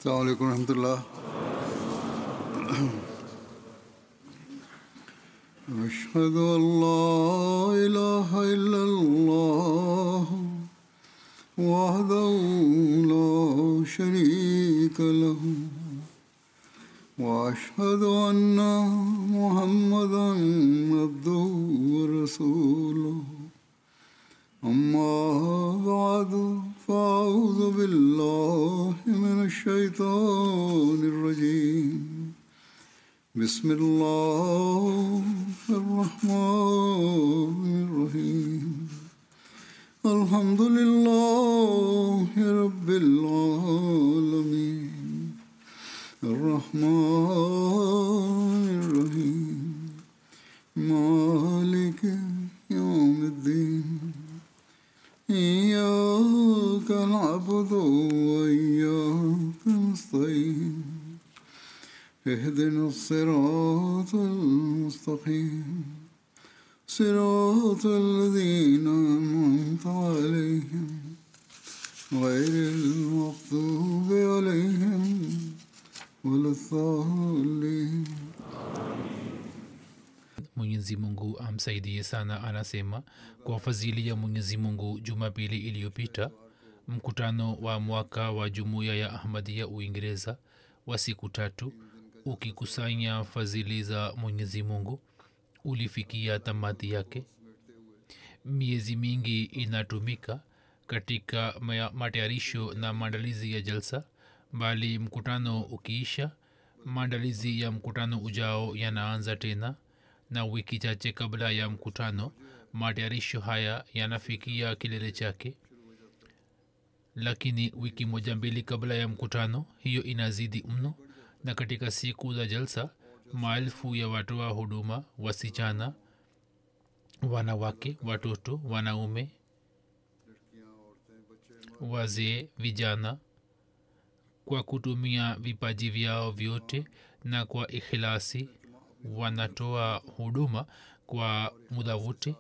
السلام عليكم ورحمة الله أشهد أن لا إله إلا الله وحده لا شريك له وأشهد أن محمدا عبده ورسوله أما بعد فأعوذ بالله من الشيطان الرجيم بسم الله الرحمن الرحيم الحمد لله رب العالمين الرحمن الرحيم مالك يوم الدين إياك نعبد وإياك نستعين اهدنا الصراط المستقيم صراط الذين أنعمت عليهم غير المغضوب عليهم ولا الضالين mwenyezi mungu amsaidie sana anasema kwa fadhili ya mwenyezi mungu jumapili iliyopita mkutano wa mwaka wa jumuiya ya ahmadia uingereza wa siku tatu ukikusanya fadhili za mwenyezi mungu ulifikia tamati yake miezi mingi inatumika katika maya- matayarisho na maandalizi ya jalsa bali mkutano ukiisha maandalizi ya mkutano ujao yanaanza tena na wiki chache kabla ya mkutano matayarisho haya yanafikia kilele chake lakini wiki moja mbili kabla ya mkutano hiyo inazidi mno na katika siku za jalsa maelfu ya watoa huduma wasichana wanawake watoto wanaume wazee vijana kwa kutumia vipaji vyao vyote na kwa ikhilasi wanatoa huduma kwa muda wote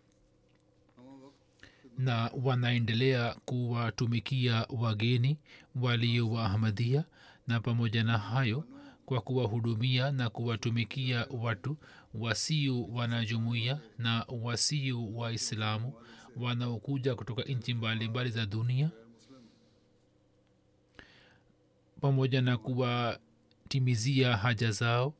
na wanaendelea kuwatumikia wageni walio wa ahmadia na pamoja na hayo kwa kuwahudumia na kuwatumikia watu wasio wanajumuia na wasio waislamu wanaokuja kutoka nchi mbalimbali za dunia pamoja na kuwatimizia haja zao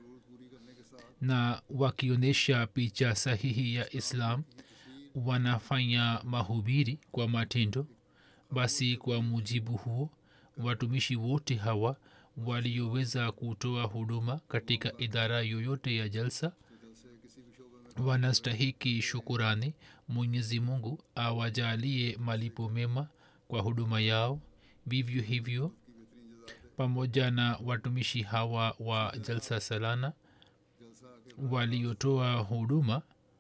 na wakionyesha picha sahihi ya islam wanafanya mahubiri kwa matendo basi kwa mujibu huo watumishi wote hawa walioweza kutoa huduma katika idara yoyote ya jalsa wanastahiki shukurani mwenyezi mungu awajalie malipo mema kwa huduma yao vivyo hivyo pamoja na watumishi hawa wa jalsa salana waliotoa huduma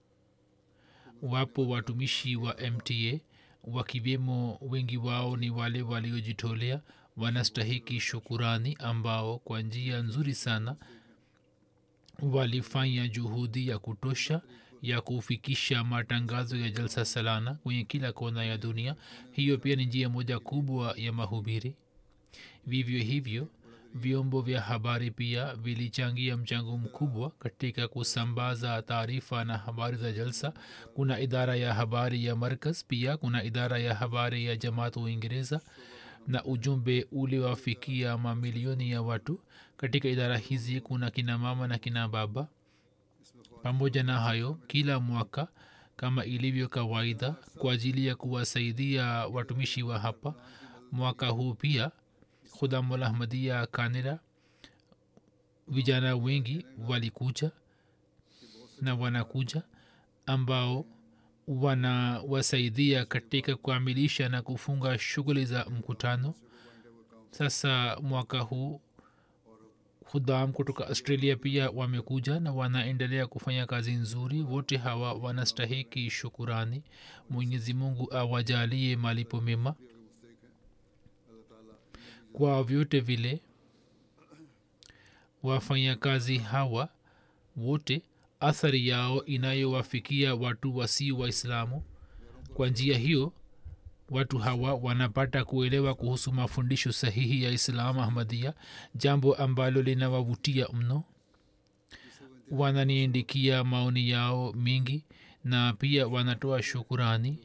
wapo watumishi wa mta wakiwemo wengi wao ni wale waliojitolea wanastahiki shukurani ambao kwa njia nzuri sana walifanya juhudi ya kutosha ya kufikisha matangazo ya jalsa salana kwenye kila kona ya dunia hiyo pia ni njia moja kubwa ya mahubiri vivyo hivyo vyombo vya habari pia vilichangia mchango mkubwa katika kusambaza taarifa na habari za jalsa kuna idara ya habari ya markaz pia kuna idara ya habari ya jamaat uingereza na ujumbe uliwafikia mamilioni ya watu katika idara hizi kuna kina mama na kina baba pamoja na hayo kila mwaka kama ilivyo kawaida kwa ajili ya kuwasaidia watumishi wa hapa mwaka huu pia khudamulahmadia kanira vijana wengi walikuja na wanakuja ambao wanawasaidia katika kukamilisha na kufunga shughuli za mkutano sasa mwaka huu hudam kutoka australia pia wamekuja na wanaendelea kufanya kazi nzuri wote hawa wanastahiki shukurani mwenyezi mungu awajalie malipo mema kwa vyote vile wafanyakazi hawa wote athari yao inayowafikia watu wasio waislamu kwa njia hiyo watu hawa wanapata kuelewa kuhusu mafundisho sahihi ya islam ahmadia jambo ambalo linawavutia mno wananiindikia maoni yao mingi na pia wanatoa shukurani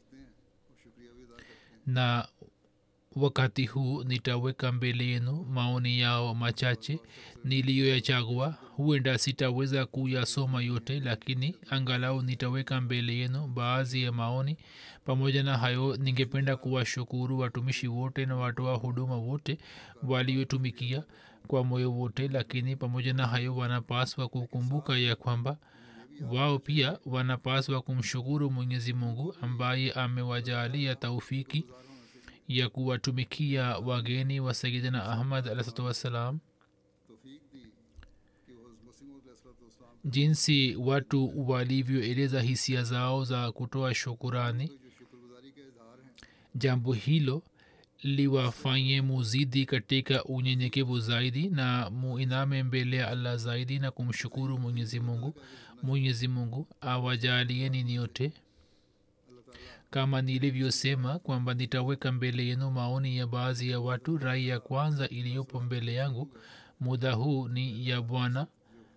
na wakati huu nitaweka mbele yenu maoni yao machache niliyoyachagua huenda sitaweza kuyasoma yote lakini angalau nitaweka mbele yenu baadhi ya maoni pamoja na hayo ningependa kuwashukuru watumishi wote na watoa huduma wote waliotumikia kwa moyo wote lakini pamoja na hayo wanapaswa kukumbuka ya kwamba wao pia wanapaswa kumshukuru mwenyezi mungu ambaye amewajaalia taufiki ya kuwatumikia wageni wa sayidina ahmad alahsatu wassalam jinsi watu walivyoeleza hisia zao za kutoa shukurani jambo hilo liwafanye muzidi katika unyenyekevu zaidi na muiname mbele ya allah zaidi na kumshukuru mwenyezi mungu mwenyezi mungu awajalieni nyote kama nilivyosema kwamba nitaweka mbele yenu maoni ya baadhi ya watu rai ya kwanza iliyopo mbele yangu muda huu ni ya bwana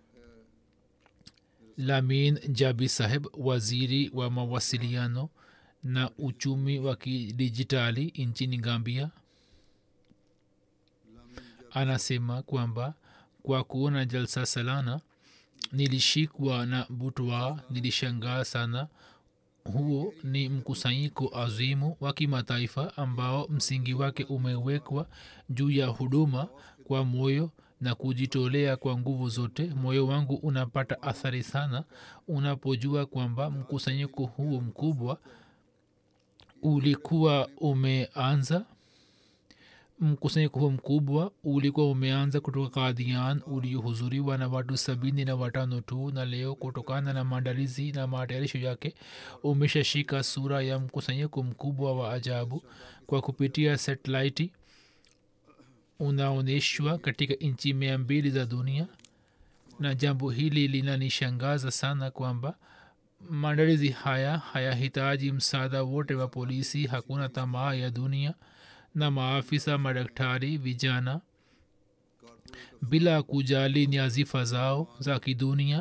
lamin jabi saheb waziri wa mawasiliano na uchumi wa kidijitali nchini gambia anasema kwamba kwa kuona jalsa salana nilishikwa na butwa nilishangaa sana huo ni mkusanyiko azimu wa kimataifa ambao msingi wake umewekwa juu ya huduma kwa moyo na kujitolea kwa nguvu zote moyo wangu unapata athari sana unapojua kwamba mkusanyiko huu mkubwa ulikuwa umeanza mkusanyiko huu mkubwa ulikuwa umeanza kutoka kadhian uliohudhuriwa na watu sabini na watano tu na leo kutokana na maandalizi na matayarisho yake umeshashika sura ya mkusanyiko mkubwa wa ajabu kwa kupitia satelaiti unaonyeshwa katika nchi mia mbili za dunia na jambo hili linanishangaza sana kwamba maandalizi haya hayahitaji msaada wote wa polisi hakuna tamaa ya dunia na maafisa madaktari vijana bila kujali nyazifa zao za kidunia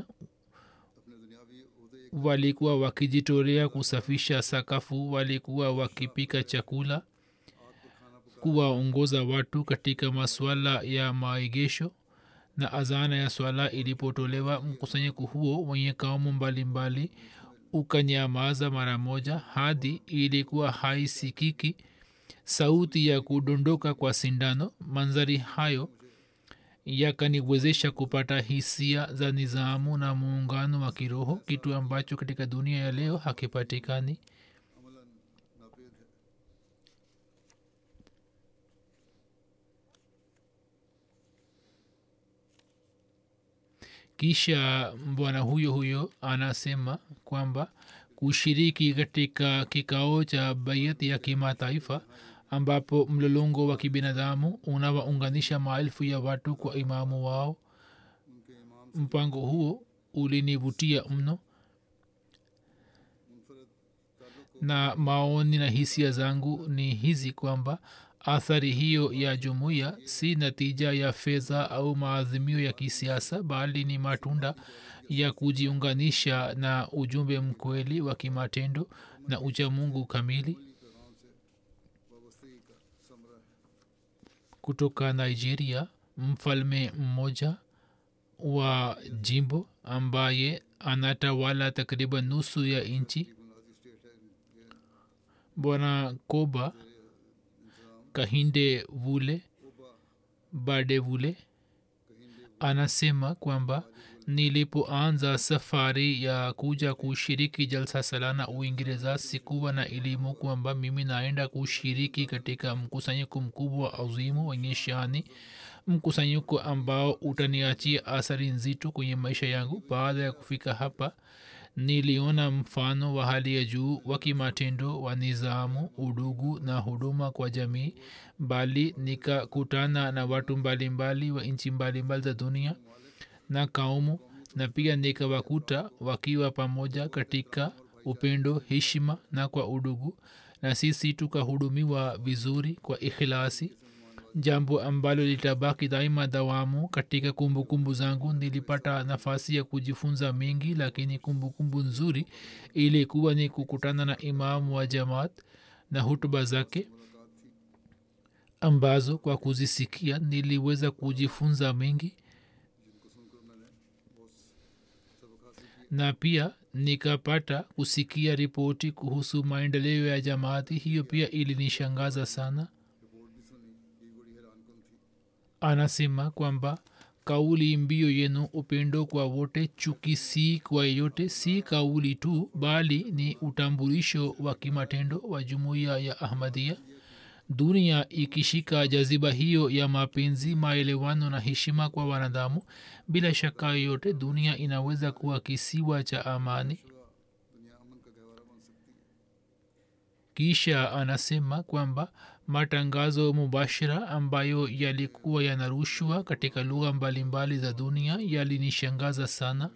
walikuwa wakijitolea kusafisha sakafu walikuwa wakipika chakula kuwaongoza watu katika masuala ya maegesho na azana ya swala ilipotolewa mkusanyiko huo wenye kaumu mbalimbali ukanyamaza mara moja hadi ilikuwa haisikiki sauti ya kudondoka kwa sindano manzari hayo yakaniwezesha kupata hisia za nizamu na muungano wa kiroho kitu ambacho katika dunia ya leo hakipatikani kisha bwana huyo huyo anasema kwamba kushiriki katika kikao cha baiat ya kimataifa ambapo mlolongo wa kibinadamu unawaunganisha maelfu ya watu kwa imamu wao mpango huo ulinivutia mno na maoni na hisia zangu ni hizi kwamba athari hiyo ya jumuiya si natija ya fedha au maazimio ya kisiasa bali ni matunda ya kujiunganisha na ujumbe mkweli wa kimatendo na uchamungu kamili kutoka nigeria mfalme mmoja wa jimbo ambaye anatawala takriban nusu ya nchi bwana koba kahinde vule bade vule anasema kwamba nilipoanza safari ya kuja kushiriki jalsa salana uingereza sikuwa na elimu kwamba mimi naenda kushiriki katika mkusanyiko mkubwa wa azimu wenye shani mkusanyiko ambao utaniachia athari nzito kwenye maisha yangu baada ya kufika hapa niliona mfano wa hali ya juu wa kimatendo wa nizamu udugu na huduma kwa jamii bali nikakutana na watu mbalimbali wa nchi mbalimbali za dunia na kaumu na pia nikawakuta wakiwa pamoja katika upendo heshima na kwa udugu na sisi tukahudumiwa vizuri kwa ikhilasi jambo ambalo litabaki daima dawamu katika kumbukumbu kumbu zangu nilipata nafasi ya kujifunza mengi lakini kumbukumbu kumbu nzuri ilikuwa ni kukutana na imamu wa jamaat na hutuba zake ambazo kwa kuzisikia niliweza kujifunza mengi na pia nikapata kusikia ripoti kuhusu maendeleo ya jamaati hiyo pia ilinishangaza sana anasema kwamba kauli mbio yenu upendo kwa wote chuki si kwa yeyote si kauli tu bali ni utambulisho wa kimatendo wa jumuiya ya ahmadia dunia ikishika jaziba hiyo ya mapenzi maelewano na heshima kwa wanadamu bila shaka yoyote dunia inaweza kuwa kisiwa cha amani kisha anasema kwamba matangazo mubashira ambayo yalikuwa yanarushwa katika lugha mbalimbali za dunia yalinishangaza sana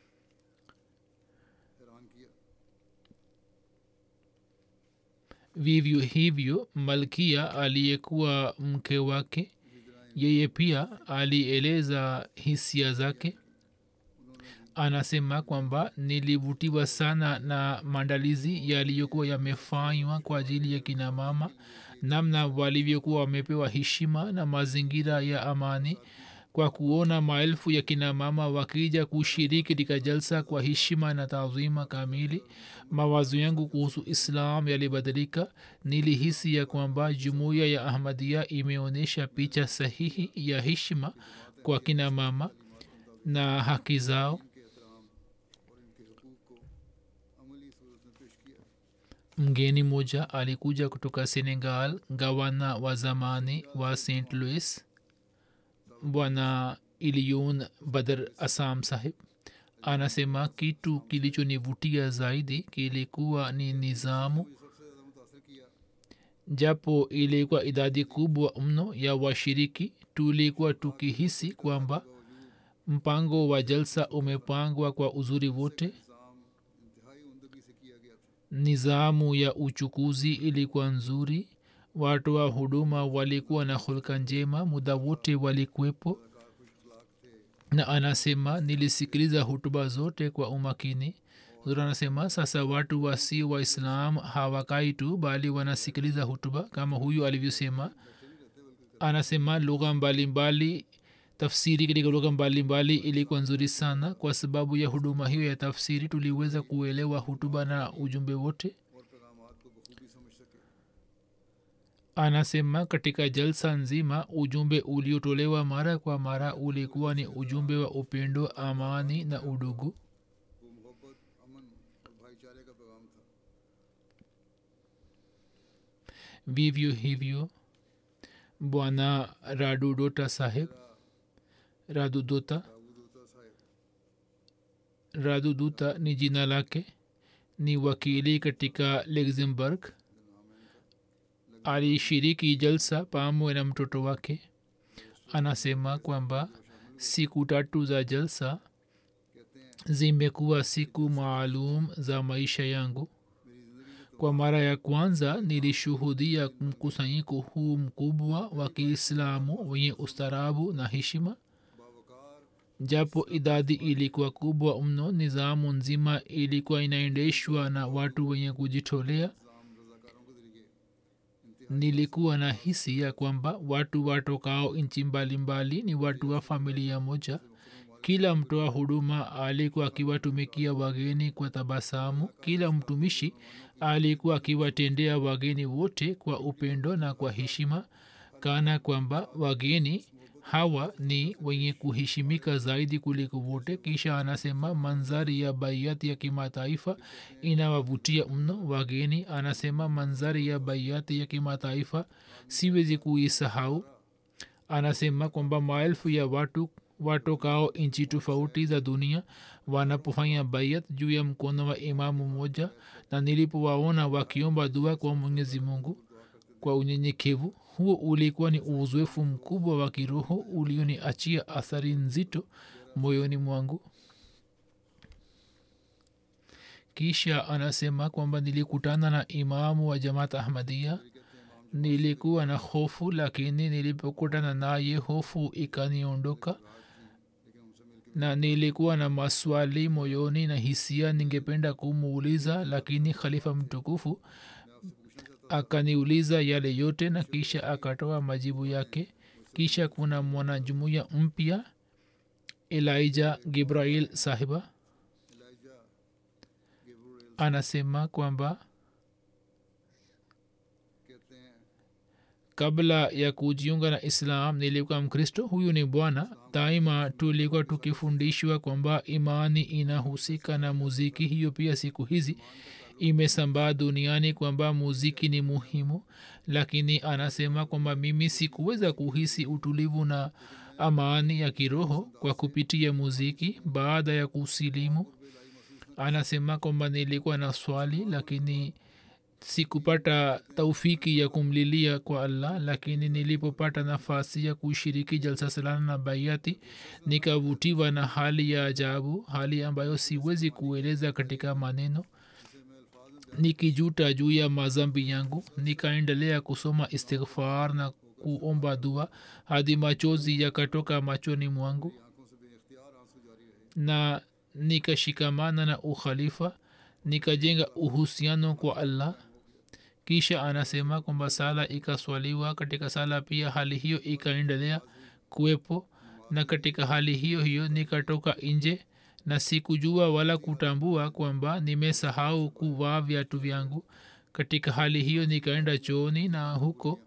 vivyo hivyo malkia aliyekuwa mke wake yeye pia alieleza hisia zake anasema kwamba nilivutiwa sana na maandalizi yaliyokuwa yamefanywa kwa ajili ya kina mama namna walivyokuwa wamepewa heshima na mazingira ya amani kwa kuona maelfu ya kina mama wakija kushiriki katika jalsa kwa heshima na taadhima kamili mawazo yangu kuhusu islam yalibadilika nilihisi ya kwamba jumuiya ya ahmadia imeonyesha picha sahihi ya heshima kwa kina mama na haki zao mgeni mmoja alikuja kutoka senegal gavana wa zamani wa st louis bwana iliyon badr asam sahib anasema kitu kilichonivutia zaidi kilikuwa ni nizamu japo ilikuwa idadi kubwa mno ya washiriki tulikuwa tukihisi kwamba mpango wa jalsa umepangwa kwa uzuri wote nizamu ya uchukuzi ilikuwa nzuri watu wa huduma walikuwa na hulka njema muda wote walikuwepo na anasema nilisikiliza hutuba zote kwa umakini zuri anasema sasa watu wasi waislam hawakai tu bali wanasikiliza hutuba kama huyu alivyosema anasema lugha mbalimbali tafsiri katika lugha mbalimbali ilikuwa nzuri sana kwa sababu ya huduma hiyo ya tafsiri tuliweza kuelewa hutuba na ujumbe wote anasema katika jalsa nzima ujumbe uliotolewa mara kwa mara ulikuwa ni ujumbe wa upendo amani na udugu vivyo hivyo bwana radudota saheb radudota raduduta ni jina lake ni wakili katika luxemburg alishiriki jalsa pamoja na mtoto wake anasema kwamba siku tatu za jalsa zimekuwa siku maalum za maisha yangu kwa mara ya kwanza nilishuhudia mkusanyiko huu mkubwa wa kiislamu wenye ustarabu na heshima japo idadi ilikuwa kubwa mno nizamu nzima ilikuwa inaendeshwa na watu wenye kujitolea nilikuwa na hisi ya kwamba watu watokao nchi mbalimbali ni watu wa familia moja kila mtoa huduma alikuwa akiwatumikia wageni kwa tabasamu kila mtumishi alikuwa akiwatendea wageni wote kwa upendo na kwa heshima kana kwamba wageni hawa ni wenye kuheshimika zaidi kuliko wote kisha anasema manzari ya baiati ya kimataifa inawavutia mno wageni anasema manzari ya baiati ya kimataifa siwezi kuisahau anasema kwamba maelfu ya watu watokao nchi tofauti za dunia wanapofanya baiat juu ya mkono wa imamu mmoja na nilipowaona wakiomba dua kwa mwenyezi mungu kwa unyenyekevu huo ulikuwa ni uzoefu mkubwa wa kiroho ulioniachia athari nzito moyoni mwangu kisha anasema kwamba nilikutana na imamu wa jamaat ahmadia nilikuwa na hofu lakini nilipokutana naye hofu ikaniondoka na nilikuwa na maswali moyoni na hisia ningependa kumuuliza lakini khalifa mtukufu akaniuliza yale yote na kisha akatoa majibu yake kisha kuna mwanajumuya mpya elija gibrail sahiba anasema kwamba kabla ya kujiunga na islam nilikuwa mkristo huyu ni bwana daima tulikuwa tukifundishwa kwamba imani inahusika na muziki hiyo pia siku hizi imesambaa duniani kwamba muziki ni muhimu lakini anasema kwamba mimi sikuweza kuhisi utulivu na amani ya kiroho kwa kupitia muziki baada ya kusilimu anasema kwamba nilikuwa na swali lakini sikupata taufiki ya kumlilia kwa allah lakini nilipopata nafasi ya kushiriki jalsa salana na baiati nikavutiwa na hali ya ajabu hali ambayo siwezi kueleza katika maneno nikijuta juu ya mazambi yangu nikaendelea kusoma istighfar na kuomba dua hadi machozi yakatoka machoni mwangu na nikashikamana na ukhalifa nikajenga uhusiano kwa allah kisha anasema kwamba sala ikaswaliwa katika sala pia hali hiyo ikaendelea kuwepo na katika hali hiyo hiyo nikatoka nje na sikujua wala kutambua kwamba nimesahau kuvaa viatu vyangu katika hali hiyo nikaenda chooni na huko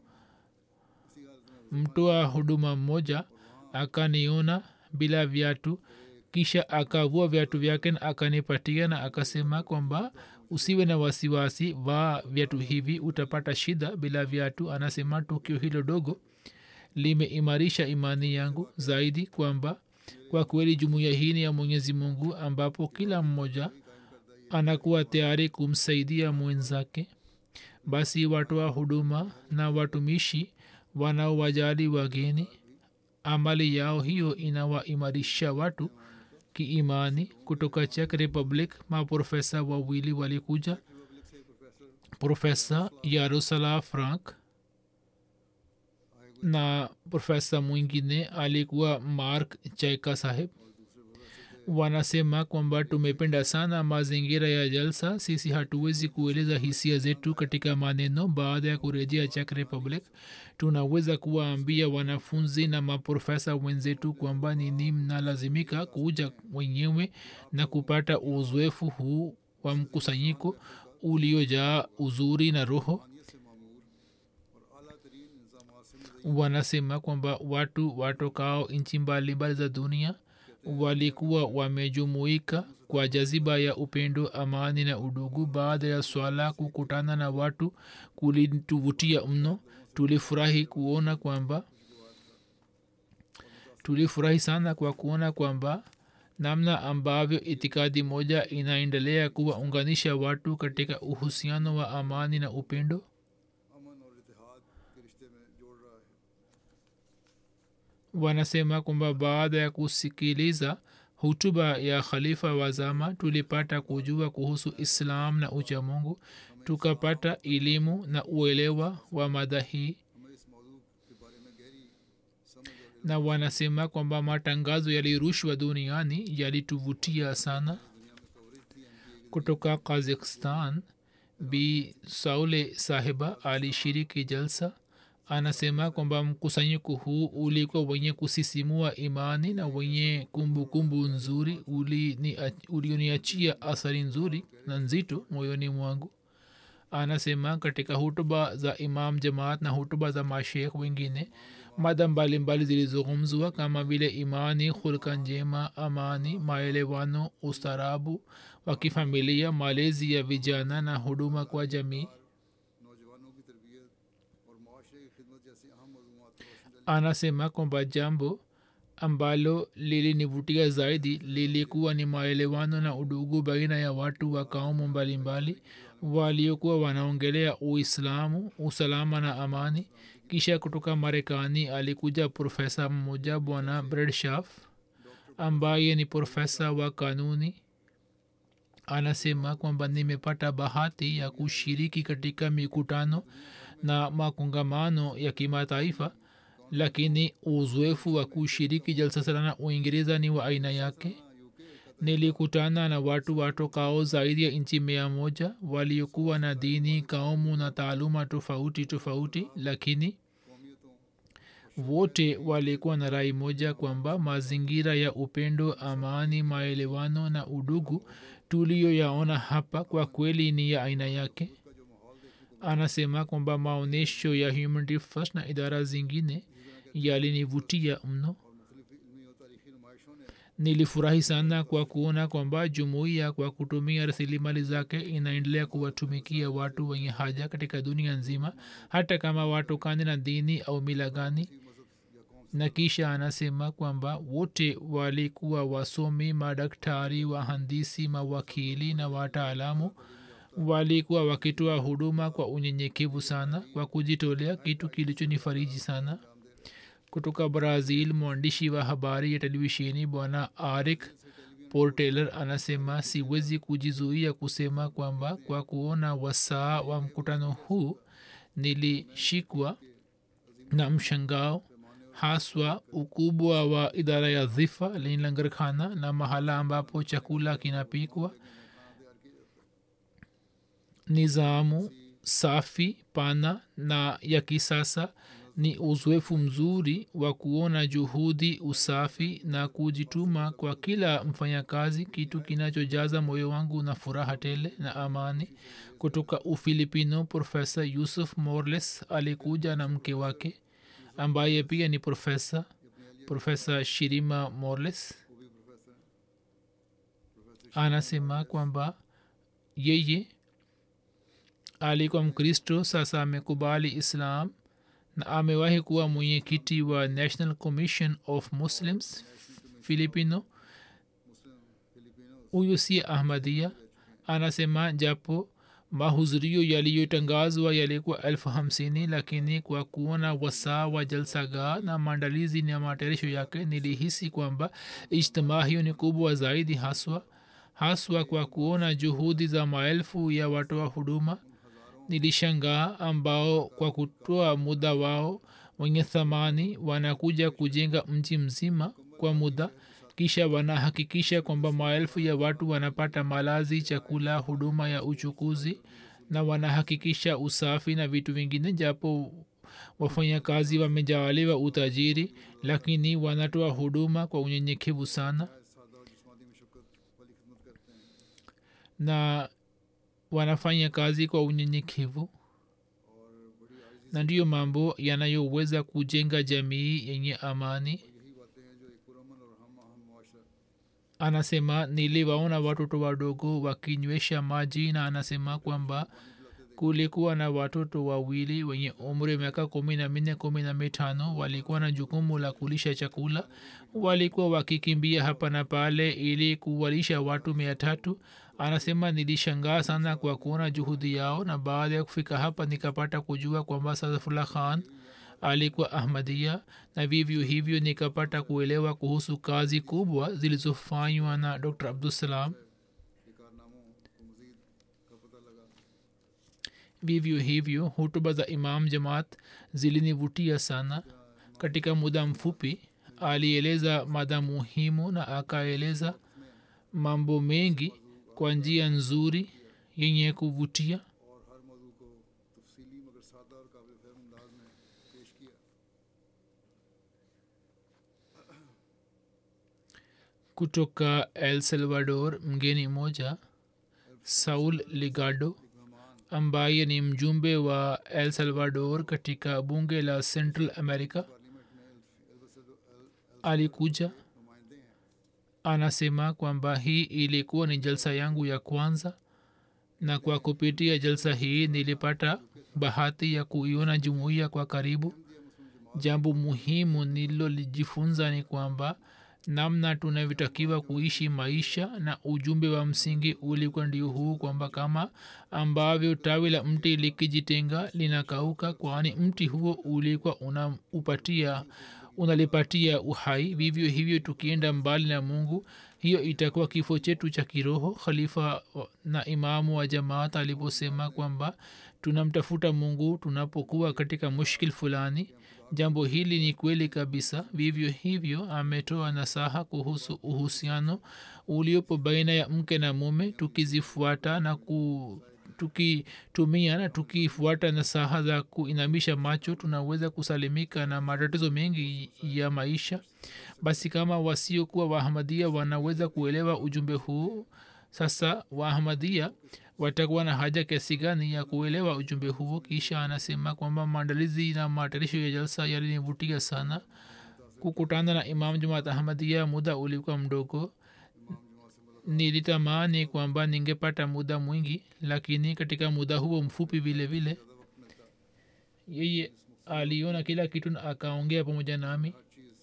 mtoa huduma mmoja akaniona bila viatu kisha akavua viatu vyake na akanipatia na akasema kwamba usiwe na wasiwasi vaa viatu hivi utapata shida bila viatu anasema tukio hilo dogo limeimarisha imani yangu zaidi kwamba kwa kweli jumuiya hii ni ya mwenyezi mungu ambapo kila mmoja anakuwa tayari kumsaidia mwenzake basi watoa huduma na watumishi wanaowajali wageni amali yao hiyo inawaimarisha watu kiimani kutoka czech republic maprofesa wawili walikuja profesa yarosala frank na profesa mwingine alikuwa mark chaika saheb wanasema kwamba tumependa sana mazingira ya jalsa sisi hatuwezi kueleza hisia zetu katika maneno baada ya kurejea czech republic tunaweza kuwaambia wanafunzi na maprofesa wenzetu kwamba nini mnalazimika kuja wenyewe na kupata uzoefu huu wa mkusanyiko uliojaa uzuri na roho wanasema kwamba watu watokao nchi mbalimbali za dunia walikuwa wamejumuika kwa jaziba ya upendo amani na udugu baada ya swala kukutana na watu kulituvutia mno tulifurahi kuona kwamba tulifurahi sana kwa kuona kwamba namna ambavyo itikadi moja inaendelea kuwaunganisha watu katika uhusiano wa amani na upendo wanasema kwamba baada ya kusikiliza hutuba ya khalifa wa zama tulipata kujua kuhusu islam na uchamungu tukapata elimu na uelewa wa mada hii na wanasema kwamba matangazo yalirushwa duniani yalituvutia sana kutoka kazakhstan bi saule sahiba alishiriki jalsa anasema kwamba mkusanyiko huu ulikuwa wenye kusisimua imani na wenye kumbukumbu kumbu nzuri ulioniachia uli athari nzuri na nzito moyoni mwangu anasema katika hutuba za imam jamaat na hutuba za mashekh wengine mada mbalimbali zilizozungumzwa kama vile imani hulka njema amani maelewano ustarabu wa kifamilia malezi ya vijana na huduma kwa jamii anasema kwamba jambo ambalo lilinivutia zaidi lilikuwa ni maelewano na udugu baina ya watu wa kaumu mbalimbali waliokuwa wanaongelea uislamu usalama na amani kisha kutoka marekani alikuja profesa mmoja bwana bredshaf ambaye ni profesa wa kanuni anasema kwamba nimepata bahati ya kushiriki katika mikutano na makongamano ya kimataifa lakini uzoefu wa kushiriki jalsa salana uingereza ni wa aina yake nilikutana na watu watokao zaidi ya nchi mia moja waliokuwa na dini kaumu na taaluma tofauti tofauti lakini wote walikuwa na rai moja kwamba mazingira ya upendo amani maelewano na udugu tuliyoyaona hapa kwa kweli ni ya aina yake anasema kwamba maonyesho ya humanity first na idara zingine yalinivutia mno nilifurahi sana kwa kuona kwamba jumuiya kwa kutumia rasilimali zake inaendelea kuwatumikia watu wenye haja katika dunia nzima hata kama watokane na dini au mila gani na kisha anasema kwamba wote walikuwa wasomi madaktari wahandisi mawakili na wataalamu walikuwa wakitoa huduma kwa unyenyekevu sana kwa kujitolea kitu kilichonifariji sana kutoka brazil mwandishi wa habari ya televisheni bwana arik porteler anasema siwezi kujizuia kusema kwamba kwa kuona wasaa wa mkutano huu nilishikwa na mshangao haswa ukubwa wa idara ya dhifa lenye langarkhana na mahala ambapo chakula kinapikwa nizamu safi pana na ya kisasa ni uzoefu mzuri wa kuona juhudi usafi na kujituma kwa kila mfanyakazi kitu kinachojaza moyo wangu na furaha tele na amani kutoka ufilipino profesa yusuf morles alikuja na mke wake ambaye pia ni profesa profesa shirima morles anasema kwamba yeye alikuwa mkristo sasa amekubali islam na amewahi kuwa mwenyekiti wa national commission of muslims filipino huyu si ahmadia anasema japo mahudhurio yaliyotangazwa yalikuwa elfu hamsini lakini kwa kuona wasaa wa jalsagaa na maandalizi na matayarisho yake nilihisi kwamba ijtimaa hiyo ni kubwa zaidi haswa haswa kwa kuona juhudi za maelfu ya watoa huduma nilishangaa ambao kwa kutoa muda wao wenye thamani wanakuja kujenga mji mzima kwa muda kisha wanahakikisha kwamba maelfu ya watu wanapata malazi chakula huduma ya uchukuzi na wanahakikisha usafi na vitu vingine japo wafanyakazi wamejaaliwa utajiri lakini wanatoa huduma kwa unyenyekevu sana na wanafanya kazi kwa unyenyekevu na ndiyo mambo yanayoweza kujenga jamii yenye amani anasema niliwaona watoto wadogo wakinywesha maji na anasema kwamba kulikuwa na watoto wawili wenye umri miaka kumi na minne kumi na mitano walikuwa na jukumu la kulisha chakula walikuwa wakikimbia hapa na pale ili kuwalisha watu mia tatu anasema nilishangaa sana kwa kuona juhudi yao na baada ya kufika hapa nikapata kujua kwamba sadafullah khan alikuwa ahmadia na vivyo hivyo nikapata kuelewa kuhusu kazi kubwa zilizofanywa na dr abdussalam vivyo hivyo hutuba za imam jamaat zilinivutia sana katika muda mfupi alieleza mada muhimu na akaeleza mambo mengi kwa njia nzuri yenye kuvutia और हर मौजू को तफसीली मगर सादा और काबिल फहम अंदाज में पेश किया kutoka el salvador mgeni mmoja saul ligado ambaye ni mjumbe wa el salvador katika bunge la central america alikuja anasema kwamba hii ilikuwa ni jalsa yangu ya kwanza na kwa kupitia jalsa hii nilipata bahati ya kuiona jumuiya kwa karibu jambo muhimu nililolijifunza ni kwamba namna tunavyotakiwa kuishi maisha na ujumbe wa msingi ulikuwa ndio huu kwamba kama ambavyo tawi la mti likijitenga linakauka kwani mti huo ulikuwa unaupatia unalipatia uhai vivyo hivyo tukienda mbali na mungu hiyo itakuwa kifo chetu cha kiroho khalifa na imamu wa jamaat aliposema kwamba tunamtafuta mungu tunapokuwa katika mushkil fulani jambo hili ni kweli kabisa vivyo hivyo ametoa nasaha kuhusu uhusiano uliopo baina ya mke na mume tukizifuata na ku tukitumia na tukifuata nasaha za kuinamisha macho tunaweza kusalimika na matatizo mengi ya maisha basi kama wasiokuwa wahamadia wanaweza kuelewa ujumbe huu sasa wahamadia watakuwa na haja kiasi gani ya kuelewa ujumbe huo kisha anasema kwamba maandalizi na matayarisho ya jalsa yalinivutia sana kukutana na imam jumaat ahmadia muda ulikuwa mdogo nilitamani kwamba ningepata muda mwingi lakini katika muda huo mfupi vile vile yeye aliona kila kitu na akaongea pamoja nami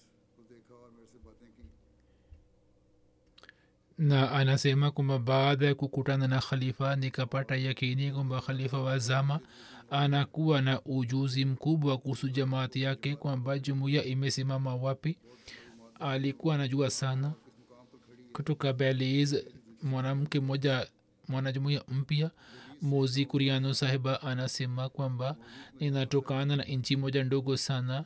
na anasema kwamba baada ya kukutana na khalifa nikapata yakini kwamba khalifa wa zama anakuwa na ujuzi mkubwa kuhusu jamaati yake kwamba jumuiya imesimama wapi alikuwa anajua sana kutoka beliz mwanamke mmoja mwanajumuia mpya mozi kuriano sahiba anasema kwamba ninatokana na nchi moja ndogo sana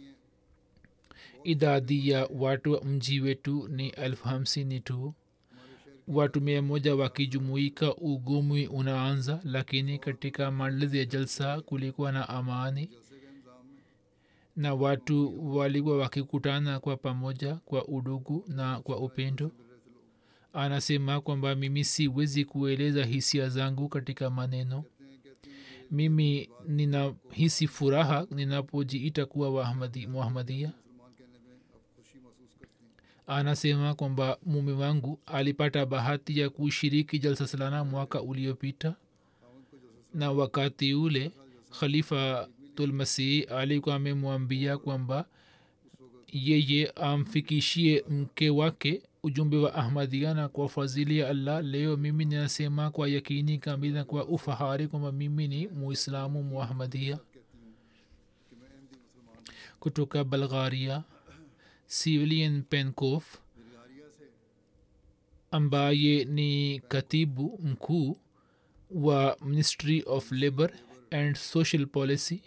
idadi ya watu wa mji wetu ni elfu hamsini tu watu mia moja wakijumuika ugumwi unaanza lakini katika maandalizi ya jalsa kulikuwa na amani na watu walikuwa wakikutana kwa pamoja kwa udugu na kwa upendo anasema kwamba mimi siwezi kueleza hisia zangu katika maneno mimi ninahisi furaha ninapojiita kuwa muhamadia anasema kwamba mume wangu alipata bahati ya kushiriki jalsa salana mwaka uliopita na wakati ule khalifa tulmasih alikuwa amemwambia kwamba yeye amfikishie mke wake ujumbe wa ahmadia na kwa fadhili ya allah leo mimi ninasema kwa yakini kamili na kwa ufahari kwamba mimi ni muislamu muahmadia kutoka bulgaria civilian penkof ambaye ni katibu mkuu wa ministry of labor and social policy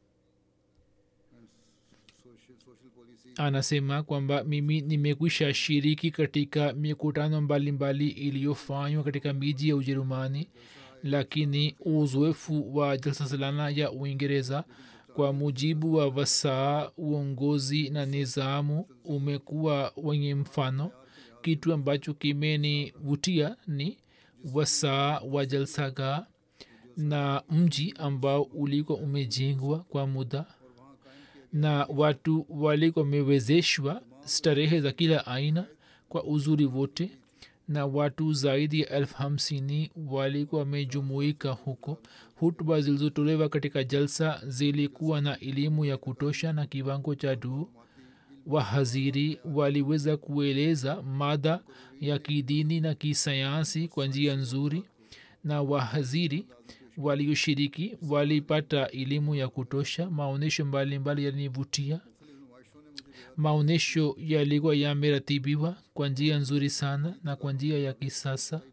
anasema kwamba mimi nimekwisha shiriki katika mikutano mbalimbali iliyofanywa katika miji ya ujerumani lakini uzoefu wa jalsa salana ya uingereza kwa mujibu wa wasaa uongozi na nizamu umekuwa wenye mfano kitu ambacho kimenivutia ni wasaa wa jalsaga na mji ambao ulikuwa umejengwa kwa muda na watu walikuwa wamewezeshwa starehe za kila aina kwa uzuri wote na watu zaidi ya elfu hamsini walikuwa wamejumuika huko hutuba zilizotolewa katika jalsa zilikuwa na elimu ya kutosha na kiwango cha juu wahaziri waliweza kueleza mada ya kidini na kisayansi kwa njia nzuri na wahaziri walioshiriki walipata elimu ya kutosha maonyesho mbalimbali yalinivutia maonyesho yalikuwa yameratibiwa kwa njia nzuri sana na kwa njia ya kisasa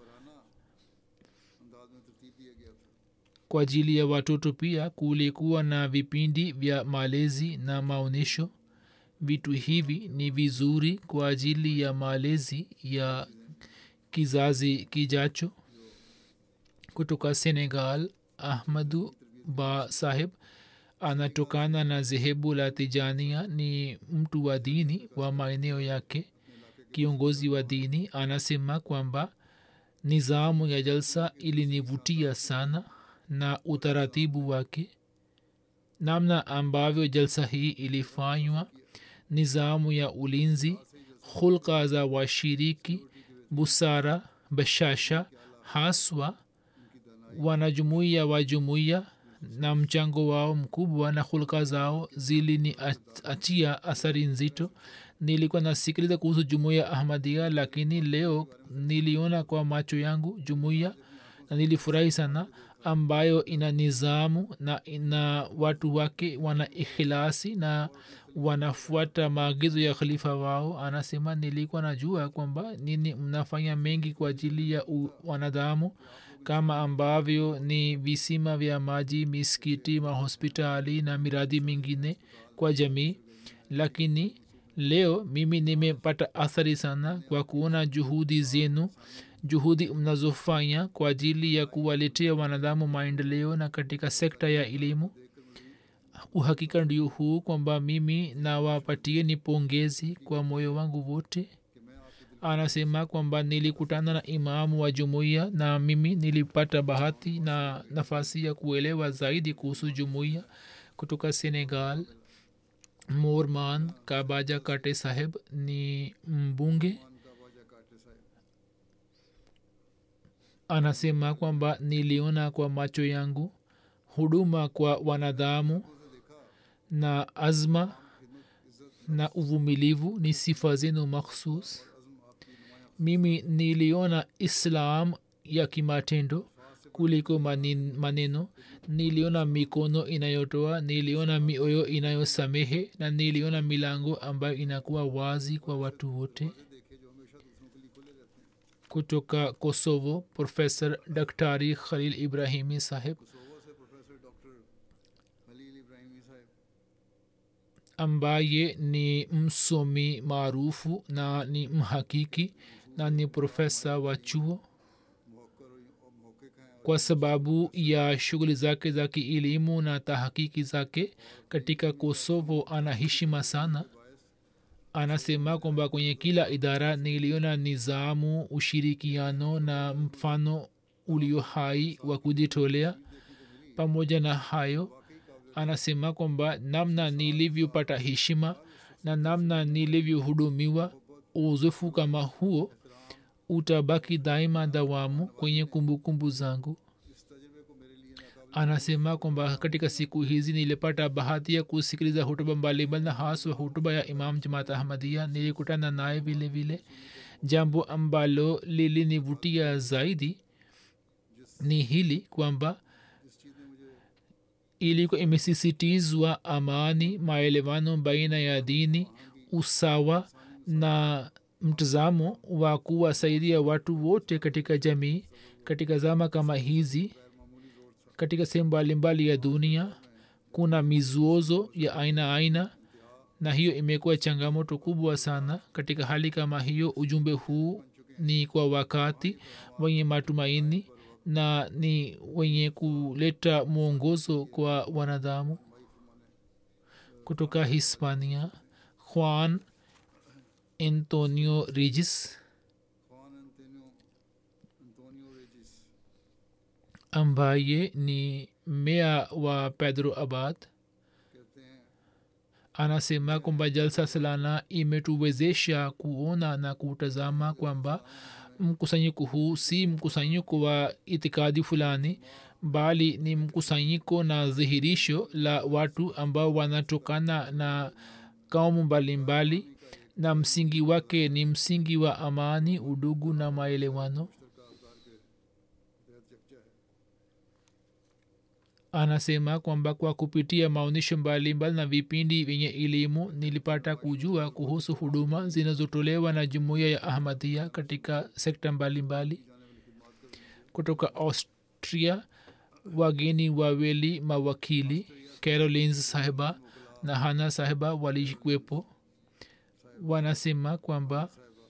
kwa ajili ya watoto pia kulikuwa na vipindi vya malezi na maonyesho vitu hivi ni vizuri kwa ajili ya malezi ya kizazi kijacho kutoka senegal ahmadu ba sahib anatokana na zehebu la tijania ni mtu wa dini wa maeneo yake kiongozi wa dini anasema kwamba nizamu ya jalsa ilinivutia sana na utaratibu wake namna ambavyo jalsa hii ilifanywa nizamu ya ulinzi hulka za washiriki busara bashasha haswa wanajumuiya wa jumuiya na mchango wao mkubwa na hulka zao zilini achia athari nzito nilikuwa nasikiliza kuhusu jumuiya ahmadia lakini leo niliona kwa macho yangu jumuiya na nilifurahi sana ambayo ina nizamu na ina watu wake wana ikhilasi na wanafuata maagizo ya khalifa wao anasema nilikuwa najua kwamba nini mnafanya mengi kwa ajili ya u- wanadamu kama ambavyo ni visima vya maji miskiti mahospitali na miradi mingine kwa jamii lakini leo mimi nimepata athari sana kwa kuona juhudi zenu juhudi mnazofanya kwa ajili ya kuwaletea wanadamu maendeleo na katika sekta ya elimu uhakika ndio huu kwamba mimi nawapatieni pongezi kwa moyo wangu wote anasema kwamba nilikutana na imamu wa jumuiya na mimi nilipata bahati na nafasi ya kuelewa zaidi kuhusu jumuiya kutoka senegal morman kabaja kate saheb ni mbunge anasema kwamba niliona kwa macho yangu huduma kwa wanadamu na azma na uvumilivu ni sifa zenu makhsus mimi niliona islam ya kimatendo kuliko manin- maneno niliona mikono inayotoa niliona mioyo inayosamehe na niliona milango ambayo inakuwa wazi kwa watu wote kutoka kosovo profesor daktari khalil ibrahimi saheb ambaye ni msomi maarufu na ni mhakiki na ni profesa wa chuo kwa sababu ya shughuli zake za kielimu na tahakiki zake katika kosovo ana heshima sana anasema kwamba kwenye kila idara niliona nizamu ushirikiano na mfano ulio hai wa kujitolea pamoja na hayo anasema kwamba namna nilivyopata heshima na namna nilivyohudumiwa uzoefu kama huo utabaki daima dawamu kwenye kumbukumbu zangu anasema kwamba katika siku hizi nilipata bahati ya kusikiliza hutuba mbalimbali na haswa hutuba ya imam jamaat ahmadia nilikutana naye vile vile jambo ambalo lilinivutia zaidi ni hili kwamba ilikuwa imesisitizwa amani maelewano baina ya dini usawa na mtazamo wa kuwasaidia watu wote katika jamii katika zama kama hizi katika sehemu mbalimbali ya dunia kuna mizuozo ya aina aina na hiyo imekuwa changamoto kubwa sana katika hali kama hiyo ujumbe huu ni kwa wakati wenye matumaini na ni wenye kuleta mwongozo kwa wanadamu kutoka hispania juan antonio regis ambaye ni mea wa pedro abad anasema kwamba jalsa salana imetuwezesha kuona na kutazama kwamba mkusanyiko huu si mkusanyiko wa itikadi fulani bali ni mkusanyiko na dhihirisho la watu ambao wanatokana na kaumu mbalimbali na msingi wake ni msingi wa amani udugu na maelewano anasema kwamba kwa kupitia maonyesho mbalimbali na vipindi vyenye elimu nilipata kujua kuhusu huduma zinazotolewa na jumuiya ya ahmadia katika sekta mbalimbali kutoka austria wageni wawili mawakili carolins sahiba na hana sahiba walikuwepo wanasema kwamba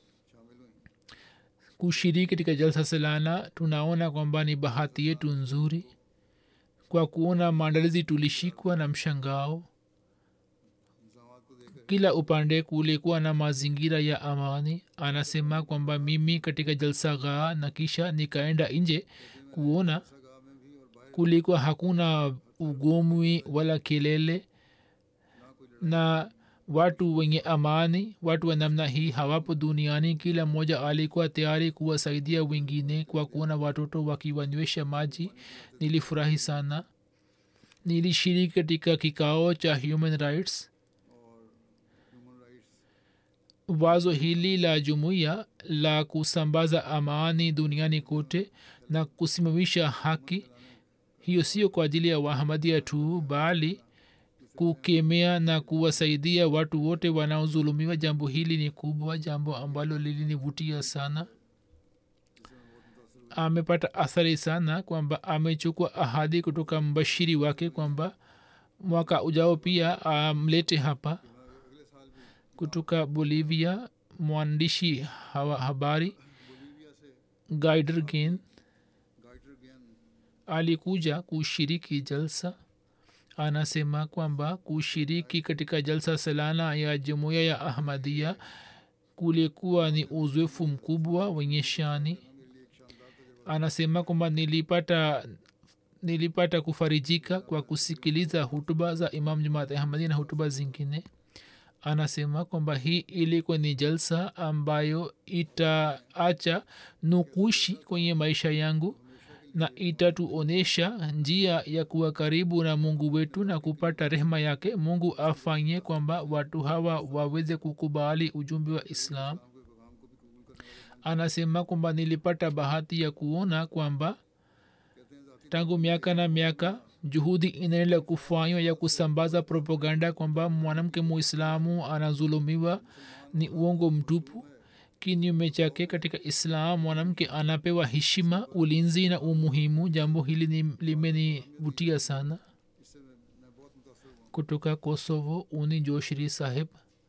kushiriki katika jalsa salana tunaona kwamba ni bahati yetu nzuri kwa kuona maandalizi tulishikwa na mshangao kila upande kulikuwa na mazingira ya amani anasema kwamba mimi katika jalsa ghaa na kisha nikaenda nje kuona kulikuwa hakuna ugomwi wala kelele na watu wenye amani watu wa namna hii hawapo duniani kila mmoja alikuwa tayari kuwasaidia wengine kwa kuona watoto wakiwanywesha maji nilifurahi sana nilishiriki katika kikao cha human rights wazo hili la jumuiya la kusambaza amani duniani kote na kusimamisha haki hiyo sio kwa ajili ya wahamadia tu bali kukemea na kuwasaidia watu wote wanaodhulumiwa jambo hili ni kubwa jambo ambalo lilinivutia sana amepata athari sana kwamba amechukua ahadi kutoka mbashiri wake kwamba mwaka ujao pia amlete hapa kutoka bolivia mwandishi hawa habari gaider gen गाइडर ज्ञान alikuja kushiriki jalsa anasema kwamba kushiriki katika jalsa salana ya jumuiya ya ahmadia kulikuwa ni uzoefu mkubwa wenye shani anasema kwamba nilipata nilipata kufarijika kwa kusikiliza hutuba za imam jamaat ahmadia na hutuba zingine anasema kwamba hii ilikuwa ni jalsa ambayo itaacha nukushi kwenye maisha yangu na itatuonyesha njia ya kuwa karibu na mungu wetu na kupata rehema yake mungu afanye kwamba watu hawa waweze kukubali ujumbe wa islam anasema kwamba nilipata bahati ya kuona kwamba tangu miaka na miaka juhudi inaendelea kufanywa ya kusambaza propaganda kwamba mwanamke muislamu anazulumiwa ni uongo mtupu kinyume chake katika islam mwanamke anapewa heshima ulinzi na umuhimu jambo hili ni- limenivutia sana इससे मैं मैं बहुत मुतासर हुआ kutoka kosovo uni joshiri saheb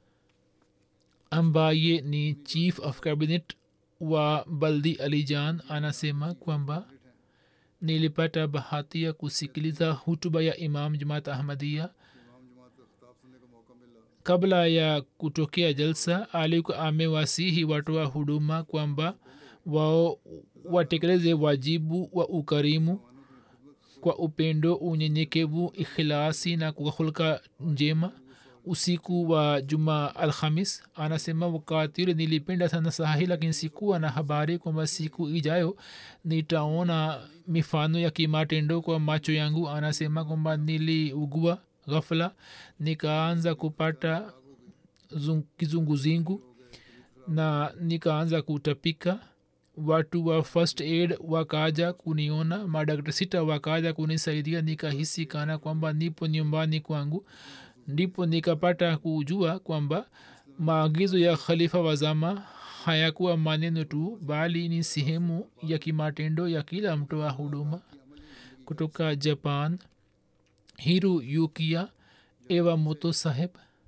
ambaye ni chief of cabinet wa baldi alijan anasema kwamba nilipata bahati ya kusikiliza hutuba ya imam jamaat ahmadia इमाम जमात का खिताब सुनने का मौका मिला kabla ya kutokea jalsa alikuwa amewasihi watoa huduma kwamba wao watekeleze wajibu wa ukarimu kwa upendo unyenyekevu ikhilasi na kwa hulka njema usiku wa juma alhamis anasema wakati ule nilipenda sana sahi lakini sikuwa na habari kwamba siku ijayo nitaona mifano ya kimatendo kwa macho yangu anasema kwamba niliugua ghafla nikaanza kupata zung- kizunguzingu na nikaanza kutapika watu wa first aid wakaja kuniona madakta sita wakaja kunisaidia nikahisi kana kwamba nipo nyumbani kwangu ndipo nikapata kujua kwamba maagizo ya khalifa wazama hayakuwa maneno tu bali ni sehemu ya kimatendo ya kila mtoa huduma kutoka japan hiru yukia ewa moto saheb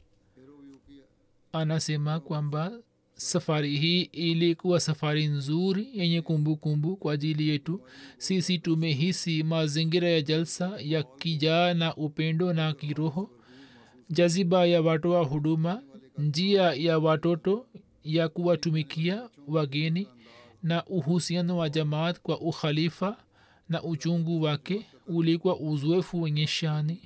anasema kwamba safari hii ilikuwa safari nzuri yenye kumbukumbu kwa ajili yetu sisi tumehisi mazingira ya jalsa ya kijaa na upendo na kiroho jaziba ya watoa huduma njia ya watoto ya kuwatumikia wageni na uhusiano wa jamaat kwa ukhalifa na uchungu wake ulikuwa uzoefu wenye shani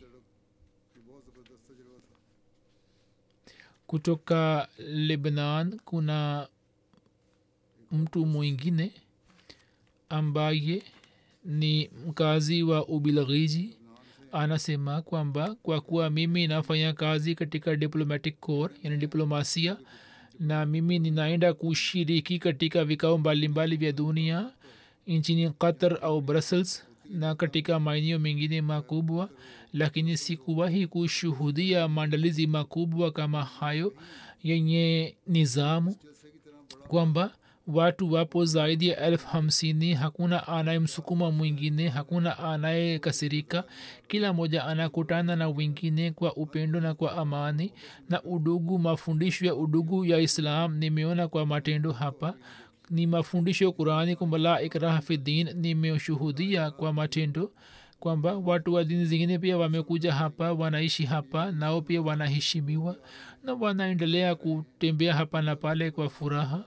kutoka lebnan kuna mtu mwingine ambaye ni mkazi wa ubilghiji anasema kwamba kwa kuwa mimi nafanya kazi katika diplomatic corps yani diplomasia na mimi ninaenda kushiriki katika vikao mbalimbali vya dunia nchini qatar au brussels na katika maeneo mengine makubwa lakini sikuwahi kushuhudia maandalizi makubwa kama hayo yenye nizamu kwamba watu wapo zaidi ya elfu hamsini hakuna anayemsukuma mwingine hakuna anayekasirika kila mmoja anakutana na wengine kwa upendo na kwa amani na udugu mafundisho ya udugu ya islam nimeona kwa matendo hapa ni mafundisho ya qurani kwamba la ikraha fi din nimeshuhudia kwa matendo kwamba watu wa dini zingine pia wamekuja hapa wanaishi hapa nao pia wanaheshimiwa na wanaendelea kutembea hapa na pale kwa furaha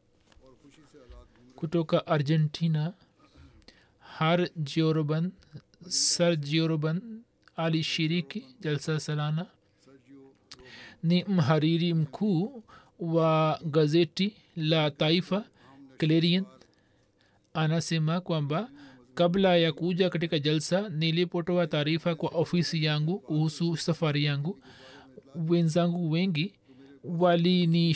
kutoka argentina har jioroban sar jioroban alishiriki jalsa salana ni mhariri mkuu wa gazeti la taifa clarion anasema kwamba kabla ya kuja katika jalsa nilipotoa taarifa kwa ofisi yangu kuhusu safari yangu wenzangu wengi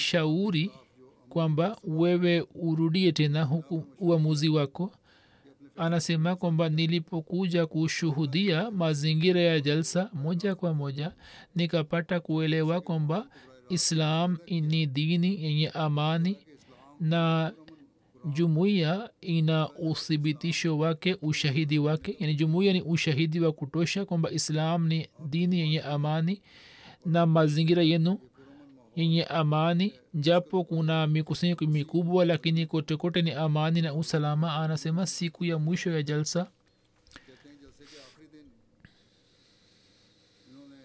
walinishauri kwamba wewe urudie tena huku uamuzi wako anasema kwamba nilipokuja kushuhudia mazingira ya jalsa moja kwa moja nikapata kuelewa kwamba islam ni dini yenye amani na jumuiya ina uthibitisho wake ushahidi wake yani jumuiya ni ushahidi wa kutosha kwamba islam ni dini yenye amani na mazingira yenu yenye amani japo kuna mikusanyiko mikubwa lakini kote kote ni amani na usalama anasema siku ya mwisho ya jalsa कहते हैं जलसे के आखिरी दिन इन्होंने